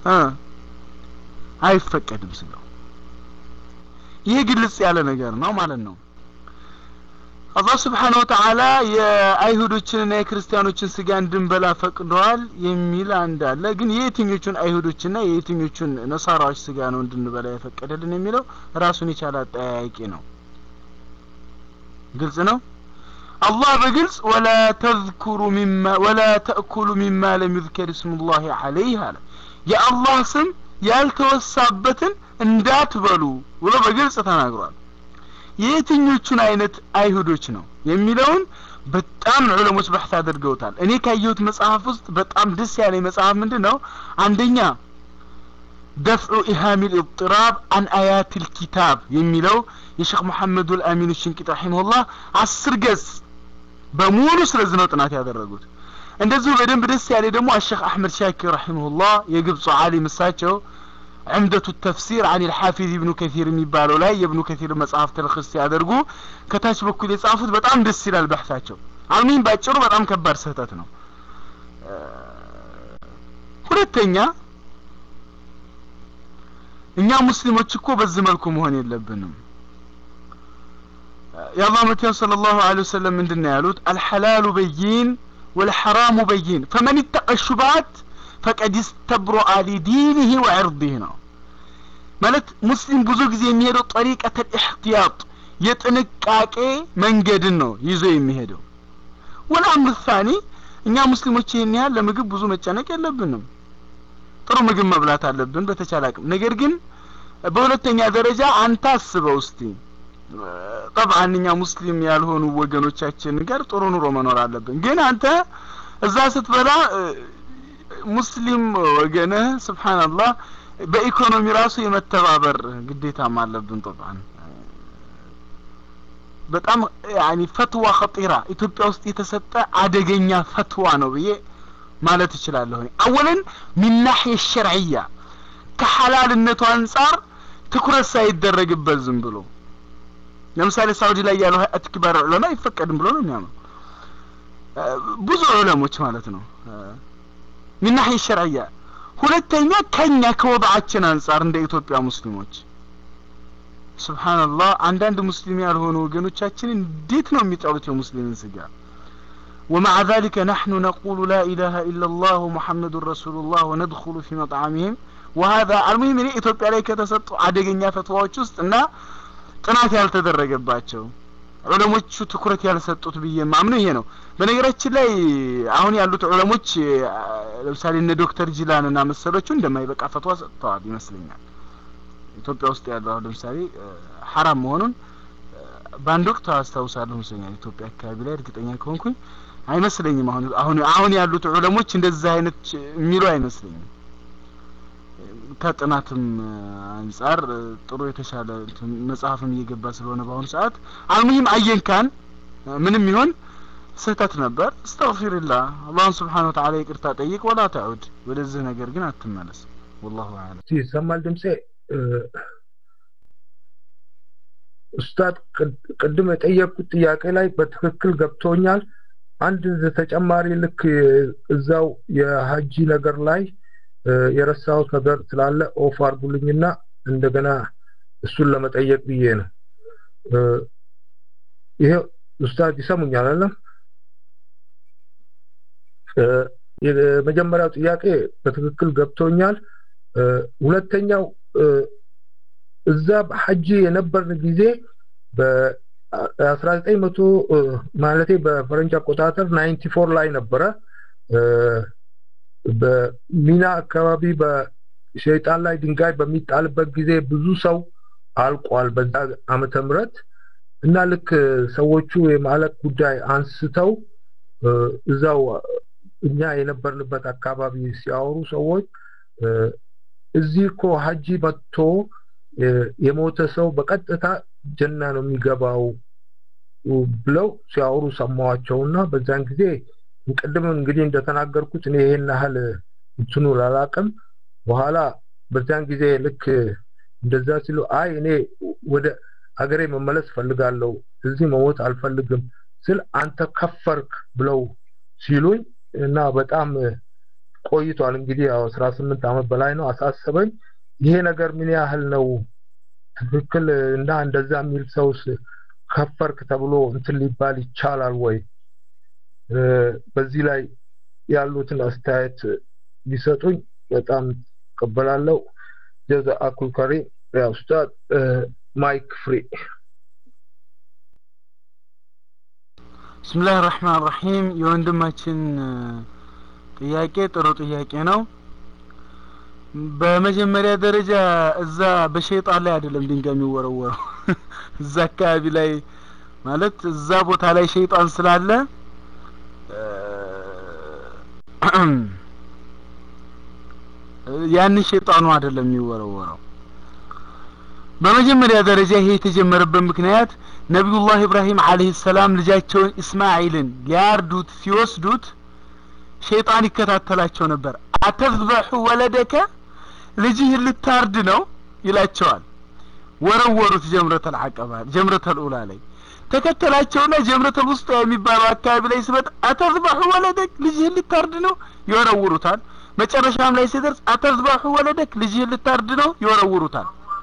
አይፈቀድም ስለው ይህ ግልጽ ያለ ነገር ነው ማለት ነው አላህ ስብሓን ወተዓላ የአይሁዶችንና የክርስቲያኖችን ስጋ እንድንበላ ፈቅደዋል የሚል አንድ አለ ግን የየትኞቹን አይሁዶችና የየትኞቹን ነሳራዎች ስጋ ነው እንድንበላ የፈቀደልን የሚለው ራሱን የቻለ አጠያያቂ ነው ግልጽ ነው አላህ በግልጽ ወላ ተذكሩ ሚማ ወላ ተእኩሉ ሚማ ለም ዩذከር እስሙ ላህ አለይህ አለ የአላህ ስም ያልተወሳበትን እንዳትበሉ ብሎ በግልጽ ተናግሯል የየትኞቹን አይነት አይሁዶች ነው የሚለውን በጣም ዑለሞች በሕት አድርገውታል እኔ ካየሁት መጽሐፍ ውስጥ በጣም ደስ ያለኝ መጽሐፍ ምንድን ነው አንደኛ ደፍዑ ኢሃሚ ልእጥራብ አን አያት ልኪታብ የሚለው የሼክ መሐመዱ ልአሚኑ ሽንቂጥ ረሒመሁላህ አስር ገጽ በሙሉ ስለዚህ ነው ጥናት ያደረጉት እንደዚሁ በደንብ ደስ ያለ ደግሞ አሸክ አሕመድ ሻኪር ረሒመሁላህ የግብፁ ዓሊም እሳቸው عمدة التفسير عن الحافظ ابن كثير የሚባለው ላይ የብኑ ከثيር መጽሐፍ ተልخص ሲያደርጉ ከታች በኩል የጻፉት በጣም ደስ ይላል በሕታቸው አልሚን ባጭሩ በጣም ከባድ ስህተት ነው ሁለተኛ እኛ ሙስሊሞች እኮ በዚህ መልኩ መሆን የለብንም የአላህ መልክተኛ صلى الله عليه وسلم ምንድን ነው ያሉት الحلال بين والحرام بين فمن اتقى الشبهات ፈቀድ ስተብሮአ ሊዲኒህ ወዕርዲህ ነው ማለት ሙስሊም ብዙ ጊዜ የሚሄደው ጠሪቀተ ልእሕትያጥ የጥንቃቄ መንገድን ነው ይዞ የሚሄደው ወልአምር ታኒ እኛ ሙስሊሞች ይህን ያህል ለምግብ ብዙ መጨነቅ የለብንም ጥሩ ምግብ መብላት አለብን በተቻለ አቅም ነገር ግን በሁለተኛ ደረጃ አንተ አስበው እስቲ ጠብዓን እኛ ሙስሊም ያልሆኑ ወገኖቻችን ጋር ጥሩ ኑሮ መኖር አለብን ግን አንተ እዛ ስትበላ ሙስሊም ወገንህ ስብሓንላህ በኢኮኖሚ ራሱ የመተባበር ግዴታም አለብን ጠብዓን በጣም ያኒ ፈትዋ ኸጢራ ኢትዮጵያ ውስጥ የተሰጠ አደገኛ ፈትዋ ነው ብዬ ማለት እችላለሁ አወለን ሚን ናሕየ ሸርዕያ ከሐላልነቱ አንጻር ትኩረት ሳይደረግበት ዝም ብሎ ለምሳሌ ሳውዲ ላይ ያለው ሀያት ኪባር ዑለማ አይፈቀድም ብሎ ነው የሚያምነው ብዙ ዑለሞች ማለት ነው ሚን ናሕየ ሸርዕያ ሁለተኛ ከኛ ከወضعችን አንጻር እንደ ኢትዮጵያ ሙስሊሞች ስብሓንላህ አንዳንድ ሙስሊም ያልሆኑ ወገኖቻችን እንዴት ነው የሚጠሉት የሙስሊምን ስጋ ومع ذلك نحن نقول لا إله إلا الله ومحمد رسول الله وندخل في مطعمهم وهذا المهم እኔ ኢትዮጵያ ላይ ከተሰጡ አደገኛ ፈትዋዎች ውስጥ እና ጥናት ያልተደረገባቸው ዑለሞቹ ትኩረት ያልሰጡት ብዬ ማምነው ይሄ ነው በነገራችን ላይ አሁን ያሉት ዑለሞች ለምሳሌ እነ ዶክተር ጂላን እና መሰሎቹ እንደማይበቃ ፈትዋ ሰጥተዋል ይመስለኛል ኢትዮጵያ ውስጥ ያለው አሁን ለምሳሌ ሐራም መሆኑን በአንድ ወቅት አስታውሳለሁ ይመስለኛል ኢትዮጵያ አካባቢ ላይ እርግጠኛ ከሆንኩኝ አይመስለኝም አሁን አሁን አሁን ያሉት ዑለሞች እንደዚህ አይነት የሚሉ አይመስለኝም ከጥናትም አንጻር ጥሩ የተሻለ መጽሐፍም እየገባ ስለሆነ በአሁኑ ሰዓት አልሙሂም አየንካን ምንም ይሆን ስህተት ነበር እስተግፊርላህ አላህን ስብሓን ወተዓላ ይቅርታ ጠይቅ ወላ ተዑድ ወደዚህ ነገር ግን አትመለስ ወላሁ አለም ይሰማል ድምጼ ኡስታድ ቅድም የጠየቁት ጥያቄ ላይ በትክክል ገብቶኛል አንድ ተጨማሪ ልክ እዛው የሀጂ ነገር ላይ የረሳሁት ነገር ስላለ ኦፍ አድርጉልኝና እንደገና እሱን ለመጠየቅ ብዬ ነው። ይሄ ኡስታዝ ይሰሙኛል አይደለም? የመጀመሪያው ጥያቄ በትክክል ገብቶኛል። ሁለተኛው እዛ ሐጂ የነበርን ጊዜ በ1900 ማለቴ በፈረንጅ አቆጣጠር 94 ላይ ነበረ በሚና አካባቢ በሸይጣን ላይ ድንጋይ በሚጣልበት ጊዜ ብዙ ሰው አልቋል በዛ ዓመተ ምህረት እና ልክ ሰዎቹ የማለቅ ጉዳይ አንስተው እዛው እኛ የነበርንበት አካባቢ ሲያወሩ ሰዎች እዚህ እኮ ሀጂ መጥቶ የሞተ ሰው በቀጥታ ጀና ነው የሚገባው ብለው ሲያወሩ ሰማዋቸውና በዛን ጊዜ ቅድም እንግዲህ እንደተናገርኩት እኔ ይሄን ያህል እንትኑ ላላቅም በኋላ በዛን ጊዜ ልክ እንደዛ ሲሉ አይ እኔ ወደ ሀገሬ መመለስ ፈልጋለሁ እዚህ መሞት አልፈልግም ስል አንተ ከፈርክ ብለው ሲሉኝ እና በጣም ቆይቷል እንግዲህ ያው 18 ዓመት በላይ ነው አሳሰበኝ ይሄ ነገር ምን ያህል ነው ትክክል እና እንደዛ የሚል ሰውስ ከፈርክ ተብሎ እንትን ሊባል ይቻላል ወይ በዚህ ላይ ያሉትን አስተያየት ቢሰጡኝ በጣም እቀበላለሁ ጀዛአኩል ከሪም ያ ኡስታዝ ማይክ ፍሪ ብስምላህ ራህማን ራሂም የወንድማችን ጥያቄ ጥሩ ጥያቄ ነው በመጀመሪያ ደረጃ እዛ በሸይጣን ላይ አይደለም ድንጋይ የሚወረወረው እዛ አካባቢ ላይ ማለት እዛ ቦታ ላይ ሸይጣን ስላለ ያንን ሸይጣኑ አይደለም የሚወረወረው በመጀመሪያ ደረጃ ይሄ የተጀመረበት ምክንያት ነቢዩላህ ኢብራሂም አለይሂ ሰላም ልጃቸውን እስማኤልን ሊያርዱት ሲወስዱት ሸይጣን ይከታተላቸው ነበር አተዝበሑ ወለደከ ልጅህን ልታርድ ነው ይላቸዋል ወረወሩት ጀምረተል ዐቀባ ጀምረተል ኡላ ላይ ተከተላቸውና ጀምረተል ውስጥ የሚባለው አካባቢ ላይ ሲመጣ አተዝበሑ ወለደክ ልጅህን ልታርድ ነው ይወረውሩታል መጨረሻም ላይ ሲደርስ አተዝበሑ ወለደክ ልጅህን ልታርድ ነው ይወረውሩታል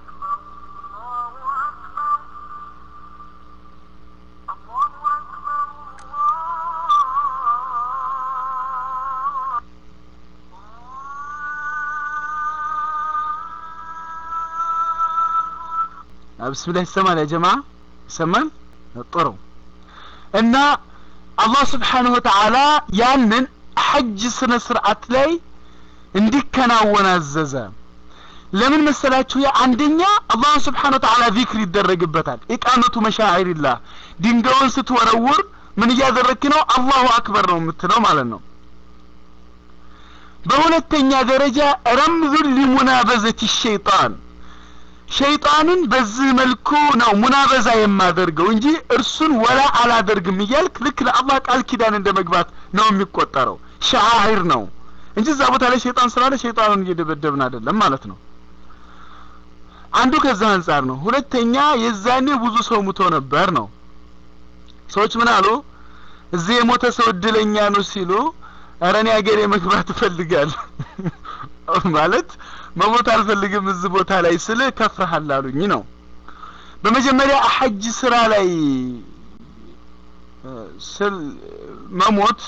ብስሚላህ ይሰማል ያ ጀማ ይሰማል ጥሩ እና አላህ ስብሓንሁ ወተዓላ ያንን ሐጅ ስነ ስርዓት ላይ እንዲከናወን አዘዘ ለምን መሰላችሁ ያ አንደኛ አላህ ስብሓን ወተዓላ ዚክር ይደረግበታል ኢቃመቱ መሻዒሪላህ ድንጋዩን ስትወረውር ምን እያደረግክ ነው አላሁ አክበር ነው የምትለው ማለት ነው በሁለተኛ ደረጃ ረምዙን ሊሙናበዘት ሸይጣን ሸይጣንን በዚህ መልኩ ነው ሙናበዛ የማደርገው እንጂ እርሱን ወላ አላደርግም እያልክ ልክ ለአላህ ቃል ኪዳን እንደ መግባት ነው የሚቆጠረው ሸዓኢር ነው እንጂ እዛ ቦታ ላይ ሸይጣን ስላለ ሸይጣኑን እየደበደብን አይደለም ማለት ነው አንዱ ከዛ አንጻር ነው ሁለተኛ የዛኔ ብዙ ሰው ሙቶ ነበር ነው ሰዎች ምን አሉ እዚህ የሞተ ሰው እድለኛ ነው ሲሉ ኧረ እኔ ሀገሬ መግባት እፈልጋለሁ ማለት መሞት አልፈልግም እዚህ ቦታ ላይ ስል ከፍረሃል አሉኝ ነው በመጀመሪያ ሐጅ ስራ ላይ ስል መሞት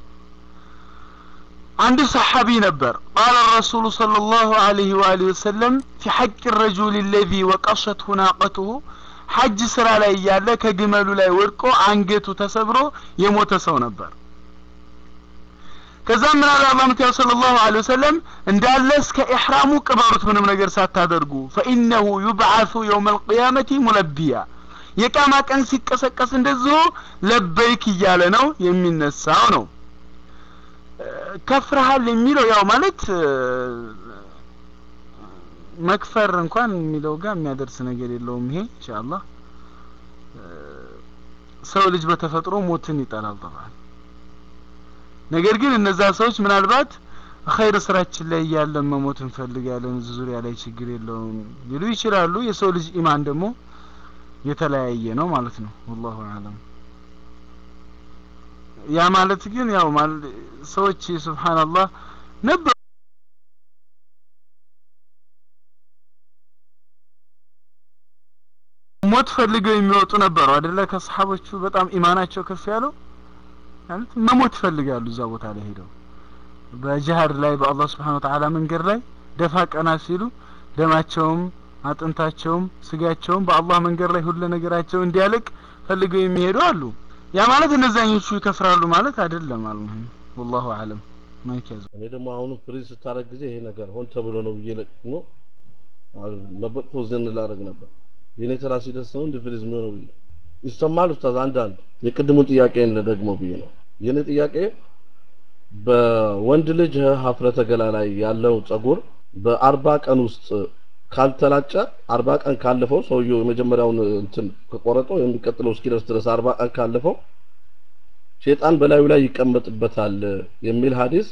አንድ ሰሐቢ ነበር ቃለ ረሱሉ صلى الله عليه وآله وسلم في حق الرجل الذي وقصته ناقته ሐጅ ስራ ላይ እያለ ከግመሉ ላይ ወድቆ አንገቱ ተሰብሮ የሞተ ሰው ነበር ከዛ ምን አለ አላህ መቲያ ሰለላሁ ዐለይሂ ወሰለም እንዳለ እስከ ኢህራሙ ቅበሩት ምንም ነገር ሳታደርጉ ፈኢነሁ ዩብዓሱ የውም አልቂያመቲ ሙለቢያ የቃማ ቀን ሲቀሰቀስ እንደዚሁ ለበይክ እያለ ነው የሚነሳው ነው ከፍረሃል የሚለው ያው ማለት መክፈር እንኳን የሚለው ጋር የሚያደርስ ነገር የለውም ይሄ ኢንሻአላህ ሰው ልጅ በተፈጥሮ ሞትን ይጠላል ጠባል ነገር ግን እነዛ ሰዎች ምናልባት ኸይር ስራችን ላይ እያለን መሞት እንፈልጋለን እዚህ ዙሪያ ላይ ችግር የለውም ሊሉ ይችላሉ የሰው ልጅ ኢማን ደግሞ የተለያየ ነው ማለት ነው ወላሁ አለም ያ ማለት ግን ያው ሰዎች ሱብሃንአላህ ነበር ሞት ፈልገው የሚወጡ ነበሩ አይደለ ከሰሃቦቹ በጣም ኢማናቸው ከፍ ያለው ማለት መሞት ይፈልጋሉ እዛ ቦታ ላይ ሄደው በጅሃድ ላይ በአላህ Subhanahu Ta'ala መንገድ ላይ ደፋ ቀና ሲሉ ደማቸውም አጥንታቸውም ስጋቸውም በአላህ መንገድ ላይ ሁሉ ነገራቸው እንዲያልቅ ፈልገው የሚሄዱ አሉ ያ ማለት እነዛኞቹ ይከፍራሉ ማለት አይደለም ማለት ነው والله اعلم ማይክ ያዘ እኔ ደግሞ አሁንም ፍሪዝ ስታረግ ጊዜ ይሄ ነገር ሆን ተብሎ ነው ብዬ ለቅሞ ለበጥፎ ዘን ላደርግ ነበር የኔ ተራ ሲደርስ ነው እንደ ፍሪዝ የሚሆነው ብዬ ይሰማል ኡስታዝ አንዳንድ የቅድሙን ጥያቄን ደግሞ ብዬ ነው የኔ ጥያቄ በወንድ ልጅ ሀፍረተ ገላ ላይ ያለው ጸጉር በአርባ ቀን ውስጥ ካልተላጨ አርባ ቀን ካለፈው ሰውየው የመጀመሪያውን እንትን ከቆረጠው የሚቀጥለው እስኪደርስ ድረስ አርባ ቀን ካለፈው ሼጣን በላዩ ላይ ይቀመጥበታል የሚል ሀዲስ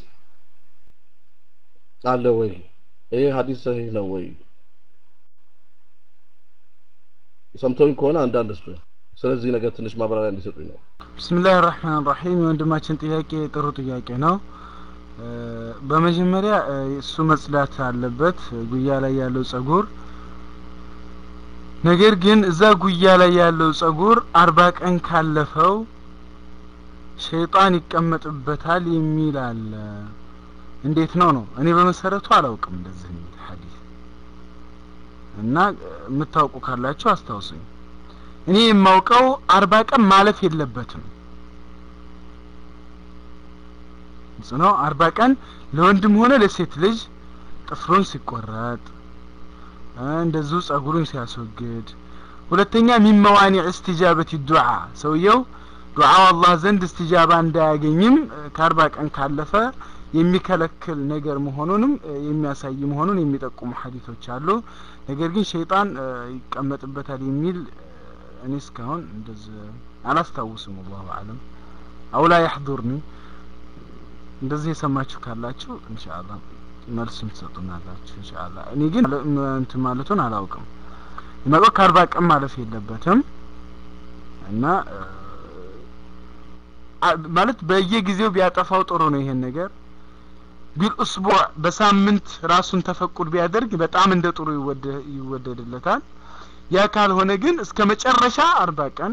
አለ ወይ? ይሄ ሀዲስ ሰሂህ ነው ወይ? ሰምተውኝ ከሆነ አንዳንድ እሱ ስለዚህ ነገር ትንሽ ማብራሪያ እንዲሰጡኝ ነው። ብስሚላህ ራህማን ራሂም የወንድማችን ጥያቄ ጥሩ ጥያቄ ነው። በመጀመሪያ እሱ መጽዳት አለበት ጉያ ላይ ያለው ጸጉር። ነገር ግን እዛ ጉያ ላይ ያለው ጸጉር አርባ ቀን ካለፈው ሸይጣን ይቀመጥበታል የሚል አለ። እንዴት ነው ነው? እኔ በመሰረቱ አላውቅም እንደዚህ የሚል ሐዲስ እና የምታውቁ ካላችሁ አስታውሱኝ። እኔ የማውቀው አርባ ቀን ማለፍ የለበትም ግልጽ ነው። አርባ ቀን ለወንድም ሆነ ለሴት ልጅ ጥፍሩን ሲቆረጥ እንደዚሁ ጸጉሩን ሲያስወግድ፣ ሁለተኛ ሚን መዋኒዕ እስትጃበት ዱዓ ሰውየው ዱዓው አላህ ዘንድ እስትጃባ እንዳያገኝም ከአርባ ቀን ካለፈ የሚከለክል ነገር መሆኑንም የሚያሳይ መሆኑን የሚጠቁሙ ሐዲቶች አሉ። ነገር ግን ሸይጣን ይቀመጥበታል የሚል እኔ እስካሁን እንደዚህ አላስታውስም። አላሁ አለም አውላ ያህዱርኒ እንደዚህ የሰማችሁ ካላችሁ ኢንሻአላህ መልስም ትሰጡናላችሁ ኢንሻአላህ። እኔ ግን እንትን ማለቱን አላውቅም። የማውቀው ከአርባ ቀን ማለፍ የለበትም እና ማለት በየጊዜው ቢያጠፋው ጥሩ ነው ይሄን ነገር ቢልኡስቡዕ በሳምንት ራሱን ተፈቁድ ቢያደርግ በጣም እንደ ጥሩ ይወደድለታል። ያ ካልሆነ ግን እስከ መጨረሻ አርባ ቀን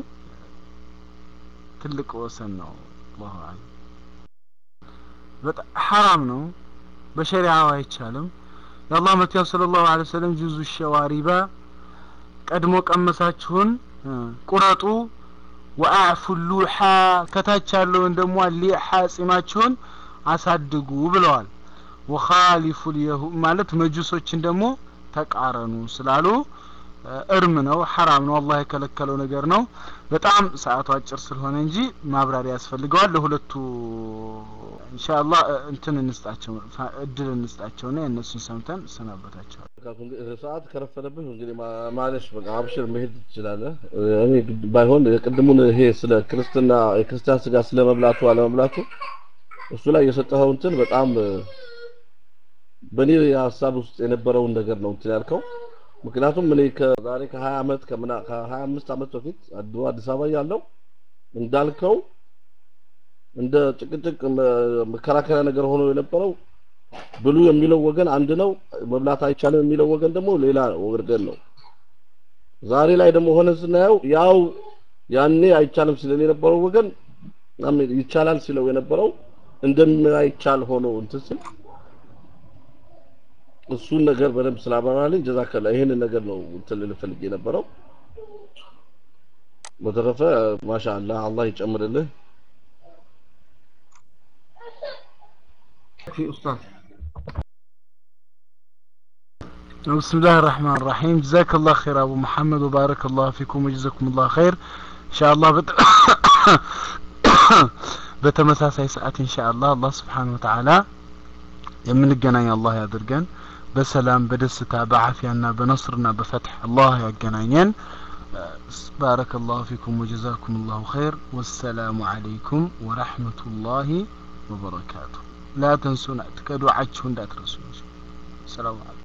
ትልቅ ወሰን ነው። አላሁ አለም በጣም ሐራም ነው። በሸሪዓው አይቻልም። የአላህ መልእክተኛ ሰለላሁ ዐለይሂ ወሰለም ጁዙ ሸዋሪባ ቀድሞ ቀመሳችሁን ቁረጡ፣ ወአዕፉ ሉሓ ከታች ያለውን ደግሞ ሊሓ ጺማችሁን አሳድጉ ብለዋል። ወኻሊፉ ልየሁ ማለት መጁሶችን ደግሞ ተቃረኑ ስላሉ እርም ነው፣ ሐራም ነው፣ አላህ የከለከለው ነገር ነው። በጣም ሰዓቱ አጭር ስለሆነ እንጂ ማብራሪያ ያስፈልገዋል። ለሁለቱ ኢንሻአላህ እንትን እንስጣቸው እድል እንስጣቸውና የእነሱን ሰምተን ሰናበታቸዋል። ሰዓት ከረፈደብህ እንግዲህ ማለሽ በቃ አብሽር መሄድ ትችላለህ። እኔ ባይሆን የቅድሙን ይሄ ስለ ክርስትና የክርስቲያን ስጋ ስለ መብላቱ አለመብላቱ እሱ ላይ የሰጠኸው እንትን በጣም በእኔ ሀሳብ ውስጥ የነበረውን ነገር ነው እንትን ያልከው። ምክንያቱም እኔ ከዛሬ ከ20 ዓመት ከምና ከ25 ዓመት በፊት አዲስ አበባ ያለው እንዳልከው እንደ ጭቅጭቅ መከራከሪያ ነገር ሆኖ የነበረው ብሉ የሚለው ወገን አንድ ነው፣ መብላት አይቻልም የሚለው ወገን ደግሞ ሌላ ወገን ነው። ዛሬ ላይ ደግሞ ሆነ ስናየው ያው ያኔ አይቻልም ሲል የነበረው ወገን ይቻላል ሲለው የነበረው እንደማይቻል ሆኖ እንትን ሲል እሱን ነገር በደንብ ስላብራራልኝ ጀዛከላ። ይሄንን ነገር ነው እንትን ልል ፈልጌ የነበረው። በተረፈ ማሻአላህ አላህ ይጨምርልህ። ኡስታዝ بسم الله الرحمن الرحيم جزاك الله خير أبو محمد وبارك الله فيكم وجزاكم الله خير إن شاء الله بت... በተመሳሳይ ሰዓት ኢንሻአላህ አላህ Subhanahu Wa Ta'ala የምንገናኝ አላህ ያድርገን። በሰላም በደስታ በዓፊያና በነስርና በፈትሕ አላህ ያገናኘን። بارك الله فيكم وجزاكم الله خير والسلام عليكم ورحمة الله وبركاته لا تنسونا كدعاتكم لا ترسلوا السلام عليكم